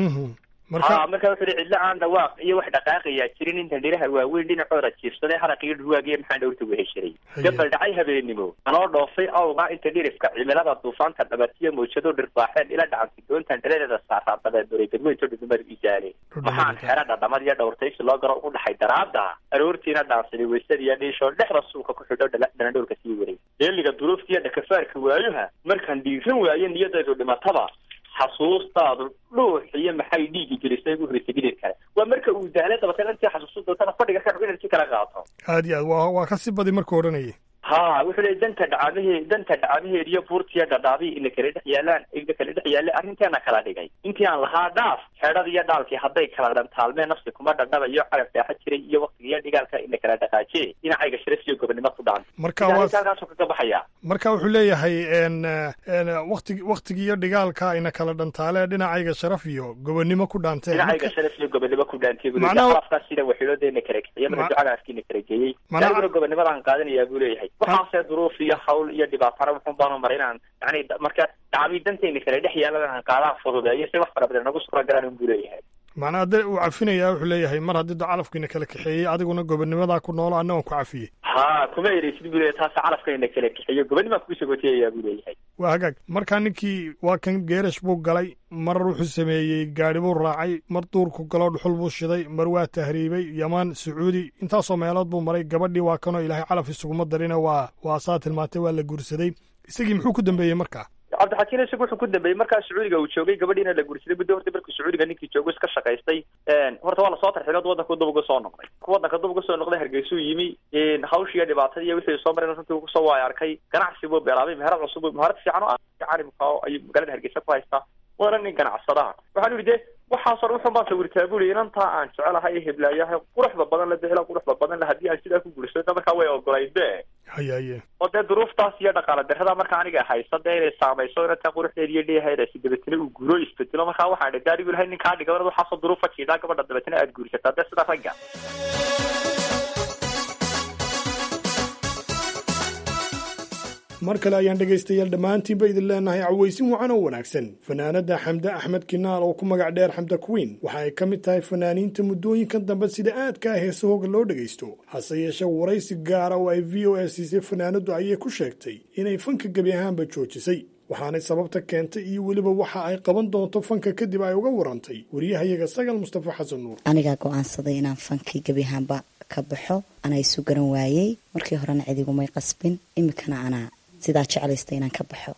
ha marka wuxu uhi cidlo aan dhawaaq iyo wax dhaqaaqayaa jirin inta dhiraha waaweyn dhinacooda jiirsaday haraq iyo dhurwaagiyo maxaan dhowrta weheshiray gabal dhacay habeenimo anoo dhoofay awgaa inta dhirifka cimilada duufaanta dhabatiyo mawjado dhirbaaxeen ila dhacantay doontan dhaladeeda saaraa dabeeduray dadweynto dhudumar isaale maxaan xera dhadhamad iyo dhowrtaysi loo garo u dhaxay daraada aroortiina dhaansaday waysada iyo dhiishoo dhexda suuka ku xidho dhanadhowrka sii waray deeliga duruufta iyo dhakafaarka waayuha markaan dhiiran waayo niyadaydu dhimataba xasuustaadu dhuux iyo maxay dhiigi gelisay ugu horeysay gidir kale waa marka uu dahlay dabateen intii xasuustu dootana fadhiga ka energy kala qaato aad iyo aad waa waa ka sii badi markuu odhanayay ha wuxuu leeyay danta dhacamahee danta dhacamaheed iyo buurtiya dhadhaabii ina kala dhex yaalaan ina kala dhex yaallay arrinteena kala dhigay intii aan lahaa dhaaf xeedhada iyo dhaalkii hadday kala dhantaalmeen nafsi kuma dhadhabayo carab dheexa jiray iyo waktiga iyo dhigaalka ina kala dhaqaajiye dhinacayga sharaf iyo gobonimo ku dhacan marka waa halkaasuu kaga baxaya marka wuxuu leeyahay n wakti waktigi iyo dhigaalka ina kala dhantaale dhinacayga sharaf iyo gobonimo ku dhaanteen dhinacayga sharaf iyo gobonimo ku dhaantay buu Macnaha- afkaas sida waxiilooda ina kala kiciye Ma- marka ducagaaskii ina kala geeyey Macnaha- aniguna gobonimadaan qaadanayaa buu leeyahay waxaase duruuf iyo hawl iyo dhibaatana wuxun baanu maray inaan yani da- marka dacbii dantayna kala dhex yaalan aan qaadaan fududeeyo si wax fara badan nagu suura galaan buu leeyahay macnaha de uu cafinayaa wuxuu leeyahay mar haddii da calafkiina kala kaxeeyey adiguna gobonimadaa ku noolo anna waan ku cafiyey ha kuma ereysid buu leeyahay taasi calafkayna kala kixiyo gobanimaa kugu sagootiyayaa buu leeyahay waa hagaag markaa ninkii waa kan geerash buu galay mar wuxuu sameeyey gaadhi buu raacay mar duurku galo dhuxul buu shiday mar waa tahriibay yaman sacuudi intaasoo meelood buu maray gabadhii waa kanoo ilaahay calaf isuguma darina waa waa saa tilmaantay waa la guursaday isagii muxuu ku dambeeyey markaa cabdixakiin isagu wuxuu ku dambeeyey markaa sacuudiga uu joogay gabadhiina la guursaday muddo horta markii sacuudiga ninkii joogo iska shaqaystay horta waa lasoo tarxilad wadanka dub uga soo noqday wadanka dub uga soo noqday hargeysuu yimi hawshiiyo dhibaatadii iyo wixii soo mareen runtii kusoo waay arkay ganacsi buu bilaabay meherad cusub meherad fiican oo fiican ayuu magaalada hargeysa ku haystaa waana nin ganacsadaha waxaan ihi de waxaasoo dhan wuxun baan sawirtaa buli inantaa aan jecelahay ee heblaayahay quruxda badan la dehela quruxda badan le haddii aan sidaa ku guursado markaa way ogolayd be haye haye oo dee duruuftaas iyo dhaqaala darrada markaa aniga haysa dee inay saamayso inantaa quruxdeeda iyo dheehaydaasi dabeetana uu guuro isbedelo markaa waxaan dhi daadigu lahay ninkaa dhigabanad waxaasoo duruufa jiidhaa gabadha dabeetana aad guursataa dee sida ragga mar kale ayaan dhegaystayaal dhammaantiinba idin leenahay cawaysin wacan oo wanaagsan fanaanadda xamde axmed kinaal oo ku magac dheer xamda queen waxa ay ka mid tahay fanaaniinta muddooyinkan dambe sida aadka ah heesahooga loo dhegaysto hase yeeshee waraysi gaara oo ay v o a siisay fanaanaddu ayay ku sheegtay inay fanka gebi ahaanba joojisay waxaanay sababta keentay iyo weliba waxa ay qaban doonto fanka kadib ay uga warantay wariyahayaga sagal mustafa xasan nuur anigaa go-aansaday inaan fankii gebi ahaanba ka baxo anaa isu garan waayey markii horena cidigumay qasbin iminkana anaa sidaa jeclaysta inaan ka baxo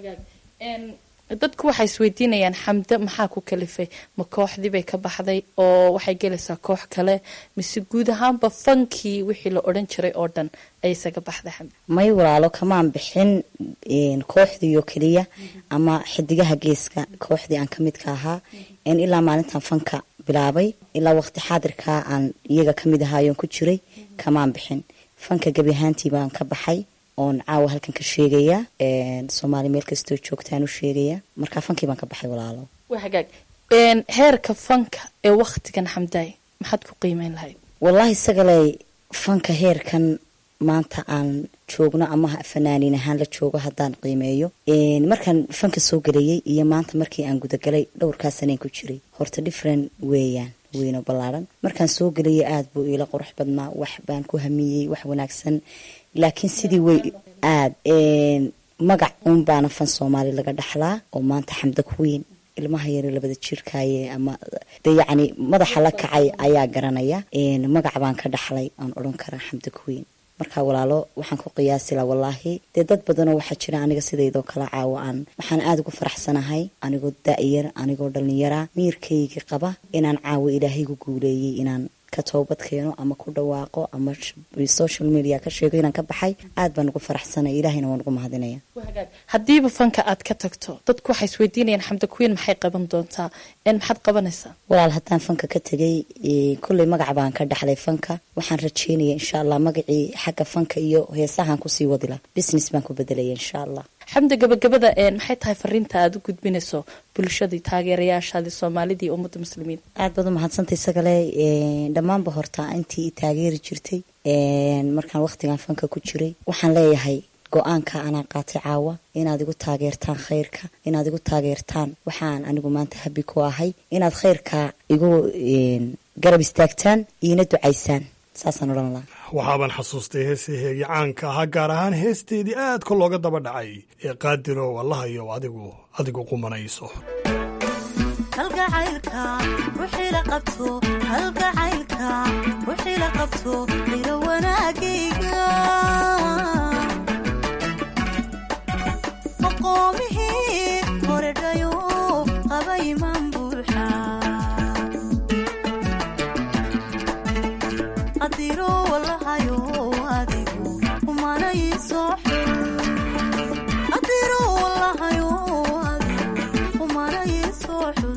dadku waxay isweydiinayaan xamde maxaa ku kalifay ma kooxdii bay ka baxday oo waxay gelaysaa koox kale mise guud ahaanba fankii wixii la odhan jiray oo dhan ay isaga baxday xamde may walaalo kamaan bixin kooxdii oo keliya ama xidigaha geeska kooxdii aan ka midka ahaa ilaa maalintan fanka bilaabay ilaa waqti xaadirkaa aan iyaga ka mid ahaayoon ku jiray kamaan bixin fanka gebi ahaantii baan ka baxay oon caawa halkan ka sheegaya soomaali meel kastoo joogtaan u sheegaya markaa fankii baan ka baxay walaalo waa hagaag heerka fanka ee waktigan xamdaay maxaad ku qiimeyn lahayd wallaahi sagaley fanka heerkan maanta aan joogno ama fanaaniin ahaan la joogo haddaan qiimeeyo markaan fanka soo gelayay iyo maanta markii aan gudagalay dhowrkaa saneen ku jiray horta different weeyaan weyno ballaaran markaan soo gelayay aada buu iila qurux badnaa wax baan ku hamiyey wax wanaagsan laakiin sidii way aada magac uun baana fan soomaali laga dhaxlaa oo maanta xamda kuweyn ilmaha yare labada jirkaaye ama de yacni madaxa la kacay ayaa garanaya magac baan ka dhaxlay aan odhan karaa xamda kuweyn marka walaalo waxaan ku qiyaasila wallaahi dee dad badanoo waxaa jira aniga sidaydoo kala caawo aan waxaan aada ugu faraxsanahay anigoo da-yar anigoo dhallinyara miirkayga qaba inaan caawo ilaahaygu guuleeyey inaan ka toobad keeno ama ku dhawaaqo ama social media ka sheego inaan ka baxay aad baan ugu faraxsanay ilaahayna waan ugu mahadinaya haddiiba fanka aad ka tagto dadku waxay isweydiinayaan xamda kuweyn maxay qaban doontaa maxaad qabanaysaa walaal haddaan fanka ka tegay kolley magac baan ka dhaxlay fanka waxaan rajeynaya insha allah magacii xagga fanka iyo heesahaan kusii wadila business baan ku bedelaya insha allah xamda gabagabada maxay tahay fariinta aada u gudbinayso bulshadii taageerayaashaadii soomaalidii ummadda muslimiin aad baad u mahadsantay isagale dhammaanba horta intii i taageeri jirtay markaan waqtigan fanka ku jiray waxaan leeyahay go-aanka anaa qaatay caawa inaad igu taageertaan khayrka inaad igu taageertaan waxaan anigu maanta habi ku ahay inaad khayrka igu garab istaagtaan iina ducaysaan saasaan odhan laha waxaabaan xasuustay heesaheegii caanka ahaa gaar ahaan heesteedii aadka looga daba dhacay ee qaadirow allahayo adigu adigu qumanayso halgacaylka wixii la qabto halgacaylka wixii la qabto ila wanaagayga maqoomihii horedhayo qaba imaan buuxa qadiro walahayo adigu umanayso qadiro walahayo adigu umanayso xun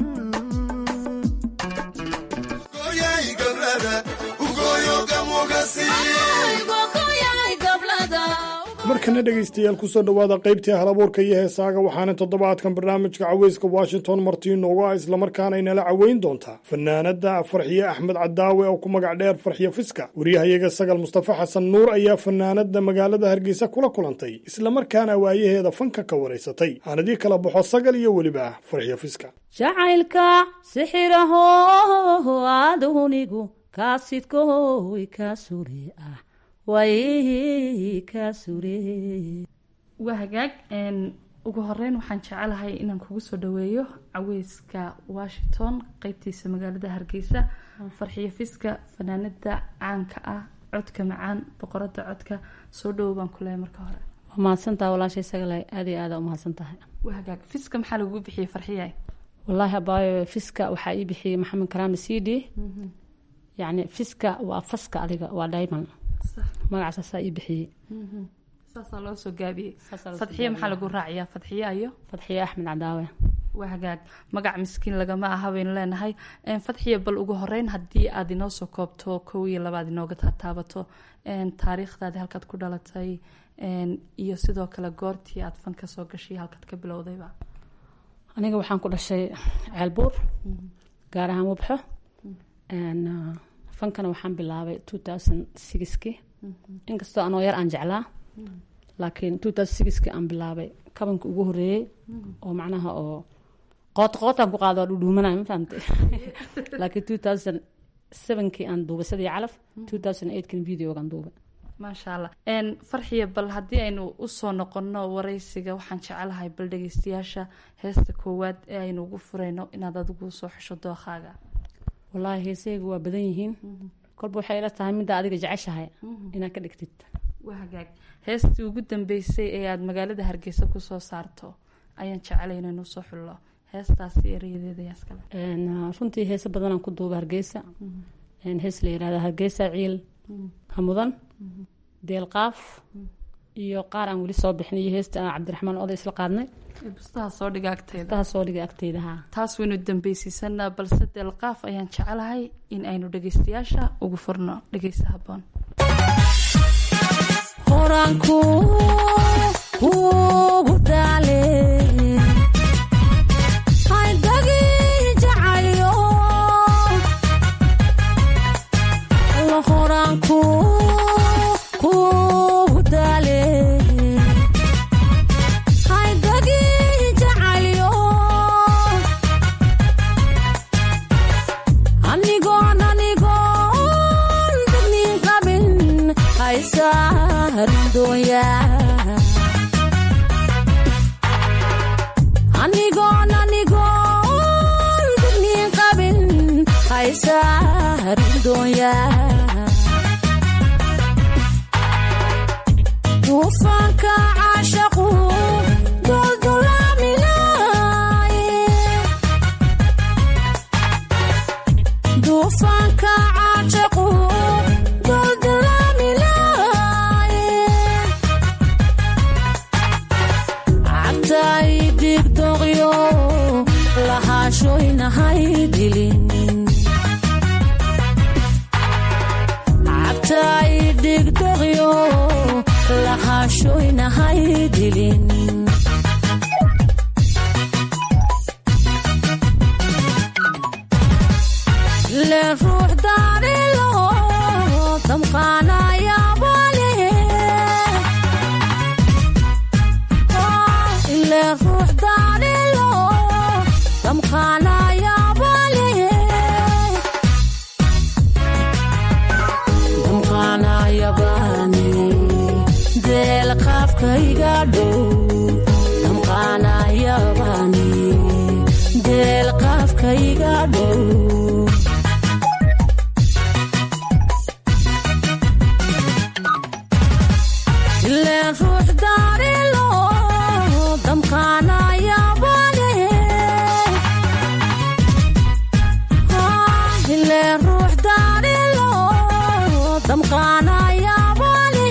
markana dhegaystayaal kusoo dhowaada qaybtii halabuurka iyo heesaaga waxaana toddobaadkan barnaamijka caweyska washington martii noogu ah islamarkaana inala caweyn doontaa fanaanada farxiye axmed cadaawe oo ku magac dheer farxiye fiska wariyahayaga sagal mustafa xasan nuur ayaa fanaanada magaalada hargeysa kula kulantay islamarkaana waayaheeda fanka ka waraysatay aanadii kala baxo sagal iyo weliba farxiye fiska jacaylka sixiraho adunigu kaasidkoy ka sure ah waayihii kaa suree waa hagaag ugu horeyn waxaan jecelahay inaan kugu soo dhaweeyo caweyska washington qeybtiisa magaalada hargeysa farxiyo fiska fanaanada caanka ah codka macaan boqorada codka soo dhawow baan ku leehay marka hore waa mahadsantaha walaashay sagale aada iyo aada u mahadsan tahay waa hagaag fiska maxaa lagugu bixiyey farxiyay wallaahi abaayo fiska waxaa ii bixiyey maxamed karaami cd yacni fiska waa faska adiga waa diamond magacaasaa ii bixiyey saasaa loo soo gaabiyey fadxiye maxaa lagu raaciyaa fadxiye ayo fadxiye axmed cadaawe waa hagaag magac miskiin lagama aha baynu leenahay fadxiye bal ugu horeyn haddii aad inoo soo koobto kow iyo labaad inooga taataabato taariikhdaadi halkaad ku dhalatay iyo sidoo kale goortii aad fan ka soo gashay halkaad ka bilowdayba aniga waxaan ku dhashay ceelbuur gaar ahaan wabxo fankana waxaan bilaabay two thousand sixki inkastoo anoo yar aan jeclaa laakiin two thousand sixki aan bilaabay kabanka ugu horeeyey oo macnaha oo qoot qootaan ku qaado dhudhuumanay ma fahamtay laakiin two thousand sevenkii aan duubay sadii calaf two thousand eightkin videogaan duubay maasha allah farxiya bal haddii aynu usoo noqono wareysiga waxaan jecelahay bal dhegeystayaasha heesta koowaad ee aynu ugu fureyno inaad adigu soo xesho dookaaga wallaahi heesayga waa badan yihiin kolba waxay ila tahay midda adiga jeceshahay inaad ka dhigtid waa hagaag heestii ugu dambeysay ee aada magaalada hargeysa kusoo saarto ayaan jecelay inaynu soo xullo heestaasi erayadeeda yaaskale runtii heese badanaan ku duuba hargeysa hees la yirahda hargeysa ciil hamudan deelqaaf iyo qaar aan weli soo bixin iyo heesta cabdiraxmaan oday isla qaadnay bustaha soo dhiga agteeda bustaha soo dhiga agteeda ha taas waynu dambeysiisanaa balse deelqaaf ayaan jecelahay in aynu dhegeystayaasha ugu furno dhegeysta haboon horaanku ugu dhaale haydagi jacayo alla horaanku kugu dhaale haydagi jacayo anigoon anigoon degnin qabin haysarin dooya anigoon anigoon degnin qabin haysarin dooya duufaanka caashaqu duldulaaminaye duufaanka caashaqu duldulaaminaye cabtay digdoqyo lahaashoynahay dilin cabtay digdoqyo lahaashoynahay dilin le ruux daarilo damqaanayabale ile ruux daarilo damqaanayabale damqaanayabane deel qaafkayga dhow damqaanayabane deel qaafkayga dhow ileen ruux daarilo damqaanayabane ileen ruux daarilo damqaanayabane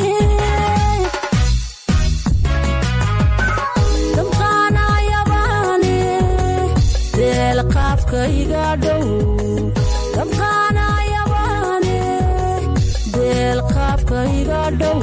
damqaanayabane deel qaafkayga dhow damqaanayabane deel qaafkayga dhow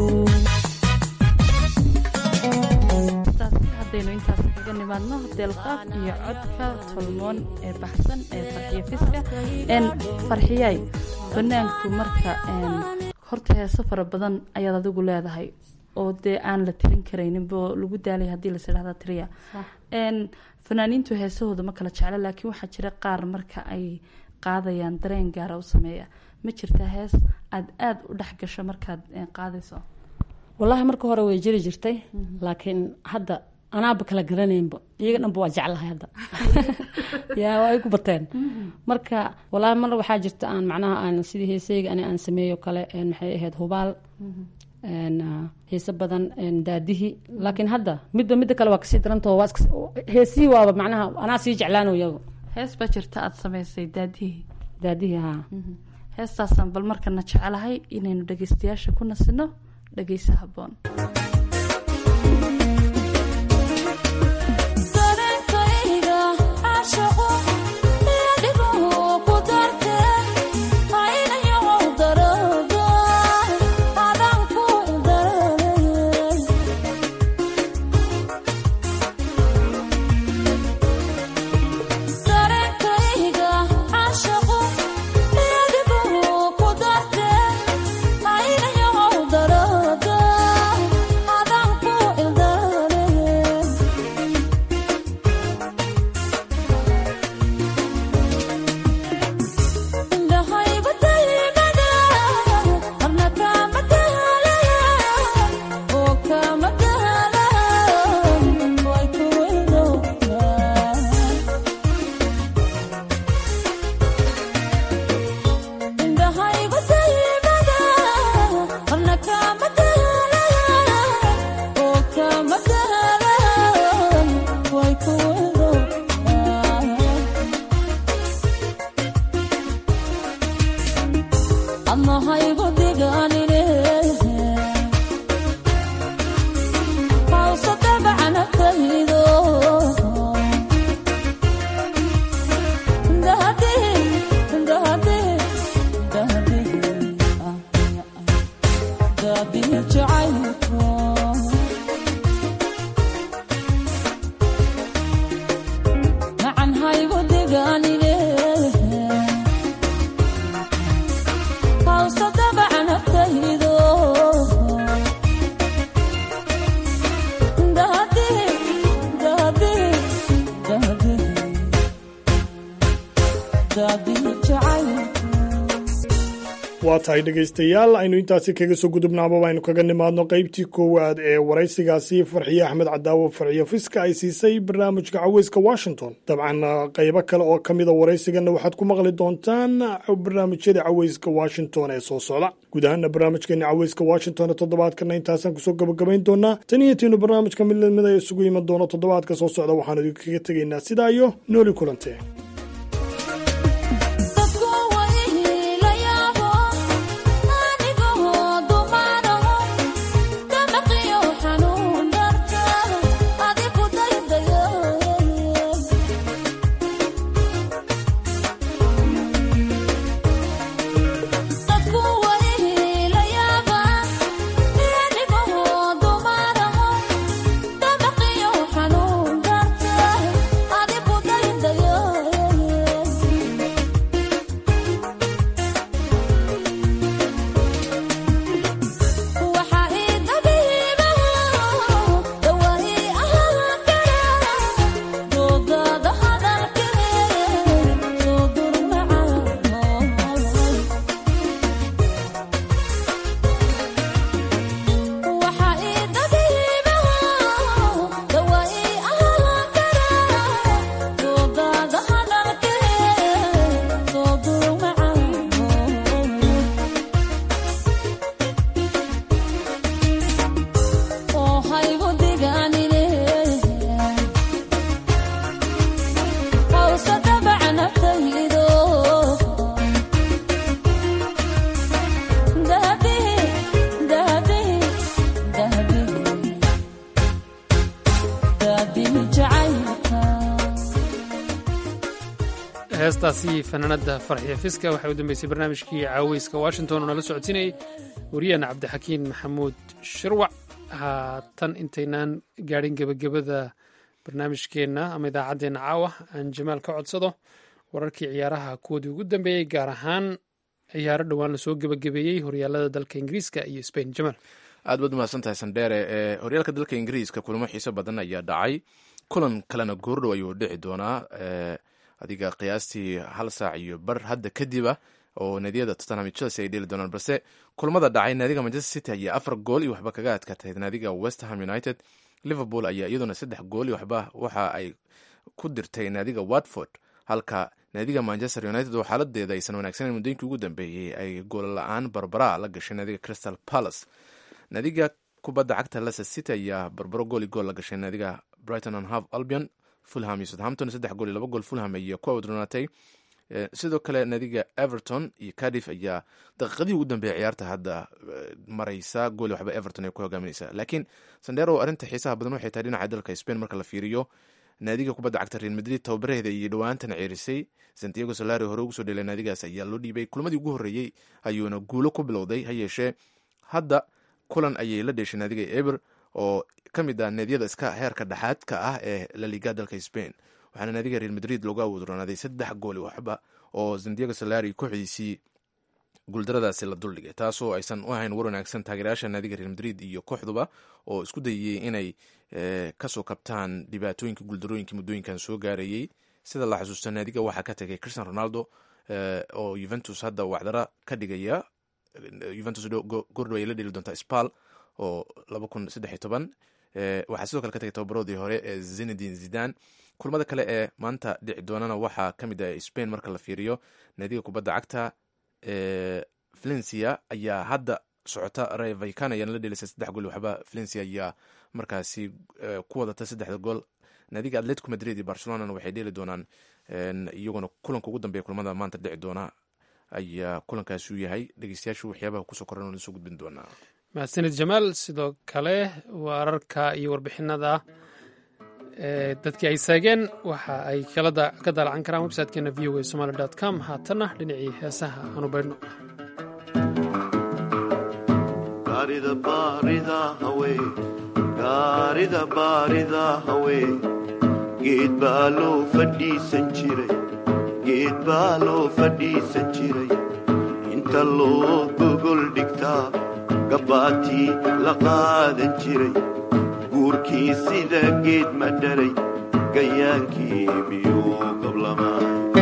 haddaynu intaas kaga nimaadno deelqaaf iyo codka tolmoon ee baxsan ee farxiyo fiska n farxiyay banaanku marka horta heeso fara badan ayaad adigu leedahay oo dee aan la tirin karayninbo lagu daalay haddii las idhahda tiriya n fanaaniintu heesahooda ma kala jecla laakiin waxaa jira qaar marka ay qaadayaan dareen gaara u sameeya ma jirtaa hees aada aada u dhex gasho markaad qaadayso wallaahi marka hore way jiri jirtay laakiin hadda anaaba kala garanaynba iyaga dhanba waa jeclahay hadda yaa waa ay ku bateen marka wallaahi mar waxaa jirta aan macnaha aan sidii heeseyga ani aan sameeyo kale maxay ahayd hubaal heese badan daadihi laakiin hadda midba midda kale waa kasii darantao waa heesihii waaba macnaha anaa sii jeclaano iyago hees baa jirta aada samaysay daadihii daadihii haa heestaasaan bal markana jecelahay inaynu dhageystayaasha ku nasino dhageysa haboon waa tahay dhegaystayaal aynu intaasi kaga soo gudubnaaba aynu kaga nimaadno qaybtii koowaad ee waraysigaasi farxiye axmed cadaawo farxiyo fiska ay siisay barnaamijka caweyska washington dabcan qaybo kale oo ka mida waraysigana waxaad ku maqli doontaan barnaamijyada caweyska washington ee soo socda guud ahaana barnaamijkeena caweyska washington ee toddobaadkana intaasaan kusoo gabagabayn doonaa tan iyo tiinu barnaamijka mid lamida isugu iman doono toddobaadka soo socda waxaan idinkaga tegaynaa sidaa iyo nooli kulante heestaasi fanaanada farxiya fiska waxay u dambeysay barnaamijkii caaweyska washington oo nala socodsiinayay wariyaheena cabdixakiin maxamuud shirwac haatan intaynaan gaadhin gebagabada barnaamijkeenna ama idaacaddeenna caawa aan jamaal ka codsado wararkii ciyaaraha kuwoodii ugu dambeeyey gaar ahaan ciyaaro dhowaan lasoo gebagabeeyey horyaalada dalka ingiriiska iyo spain jamaal aad baad umahadsantahay sandheere ee horyaalka dalka ingiriiska kulamo xiiso badan ayaa dhacay kulan kalena goordhow ayuu dhici doonaa adiga qiyaastii hal saac iyo bar hadda kadiba oo naadiyada tottenham iyo chelsea ay dheeli doonaan balse kulmada dhacay naadiga manchester city ayaa afar gool iyo waxba kaga adkaatay naadiga westham united liverpool ayaa iyaduna saddex gool iyo waxba waxa ay ku dirtay naadiga watford halka naadiga manchester united oo xaaladeeda aysan wanaagsaneyn muddooyinkii ugu dambeeyey ay gool la-aan barbara la gashay naadiga crystal palace naadiga kubadda cagta leicester city ayaa barbaro gool iyo gool la gashay naadiga brighton and half albion fulham iyo southampton saddex gool iyo laba gool fulham ayaa ku awdronaatay sidoo kale naadiga everton iyo cardiff ayaa daqiiqadii ugu dambeeyay ciyaarta hadda maraysa gool waxba everton ay ku hogaaminaysa laakiin sandero arrinta xiisaha badan waxay tahay dhinaca dalka spain marka la fiiriyo naadiga kubadda cagta real madrid tababaraheeda iyo dhowaantan ceerisay santiago solari hore ugu soo dhelay naadigaas ayaa loo dhiibay kulmadii ugu horreeyey ayuuna guulo ku bilowday ha yeeshee hadda kulan ayay la dheeshay naadiga eber oo ka mid ah naadiyada iska heerka dhexaadka ah ee laliga dalka spain waxaana naadiga real madrid loogu awoodronaaday saddex gooli waxba oo santiago solari kooxdiisii guuldaradaasi la duldhigay taasoo aysan u ahayn war wanaagsan taageerayaasha naadiga real madrid iyo kooxduba oo isku dayayey inay kasoo kabtaan dhibaatooyinka guuldarooyinka muddooyinkan soo gaarayey sida la xasuusta naadiga waxaa ka tegay christian ronaldo oo juventus hadda wacdara ka dhigaya juventus gordho ay la dheli doontaa spal oo laba kun saddex iyo toban waxaa sidoo kale ka tegay tababaroodii hore ee zinedin zidan kulmada kale ee maanta dhici doonana waxaa ka mid ah spain marka la fiiriyo naadiga kubadda cagta valencia ayaa hadda socota rayvakan ayaana la dhelisay saddex gool waxba valencia ayaa markaasi ku wadata saddexda gool naadiga atletico madrid iyo barcelonana waxay dheeli doonaan iyaguna kulanka ugu dambeeya kulamada maanta dhici doona ayaa kulankaasi u yahay dhegeystayaashu waxyaabaha kusoo koran lasoo gudbin doonaa mahadsanid jamaal sidoo kale wararka iyo warbixinada dadkii ay saageen waxa ay ka daalacan karaan websitekeena v o a somaly com haatanna dhinacii heesaha aanu baydhno gaarida baarida hawe geed baa loo fadhiisan jiray geed baa loo fadhiisan jiray inta loo gogol dhigtaa gabbaatii la qaadan jiray guurkii sida geed ma dharay gayaankii miyuu qablamaa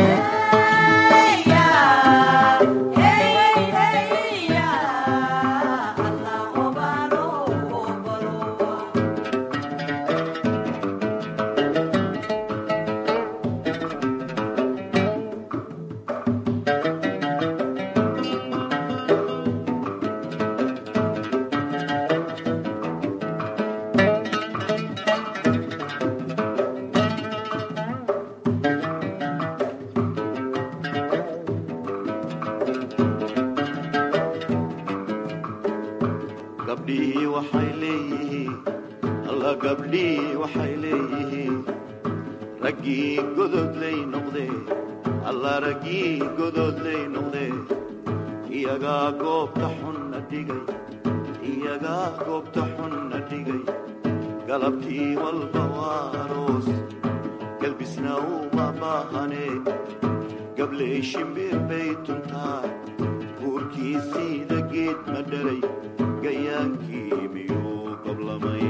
gabdhihii waxay leeyihiin alla gabdhihii waxay leeyihiin raggii gododlay noqdee alla raggii gododlay noqdee iyagaa goobta xunna dhigay iyagaa goobta xunna dhigay galabtii walba waa aroos galbisna uma baahanee gabley shimbir bay tuntaa guurkii siida geed ma dharay gayaankii miyuu qablamay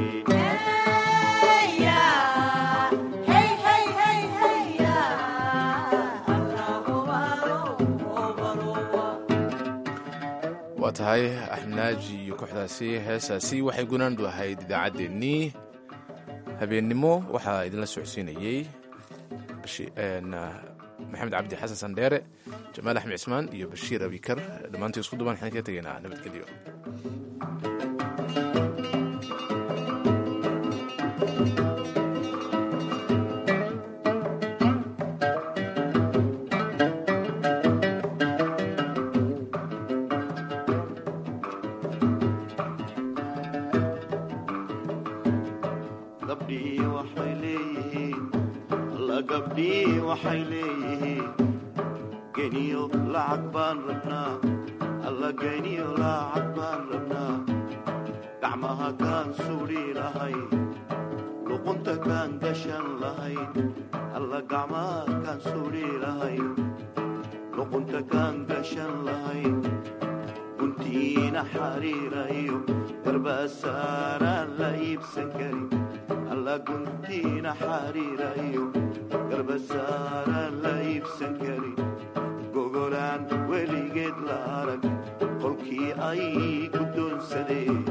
waa tahay axmnaaji iyo kooxdaasi heesaasi waxay gunaandu ahayd idaacaddeenii habeennimo waxaa idinla socodsiinayey maxamed cabdi xasan sandheere jamaal axmed cismaan iyo bashiir abikar dhammaantii isku duban waxaan kaga tegaynaa nabadgelyo gabdhihii waxay leeyihiin alla gabdhihii waxay leeyihiin geniyo lacag baan rabnaa alla geniyo lacag baan rabnaa gacmaha kaan suudhi lahayn luqunta kaan gashan lahayn alla gacmaha kaan suudhi lahayn luqunta kaan gashan lahayn guntiina xariira iyo garbasaaraan la iibsan karin alla guntiina xariira iyo garbasaaraan la iibsan karin gogolaan weligeed la arag qolkii ay ku doonsadeen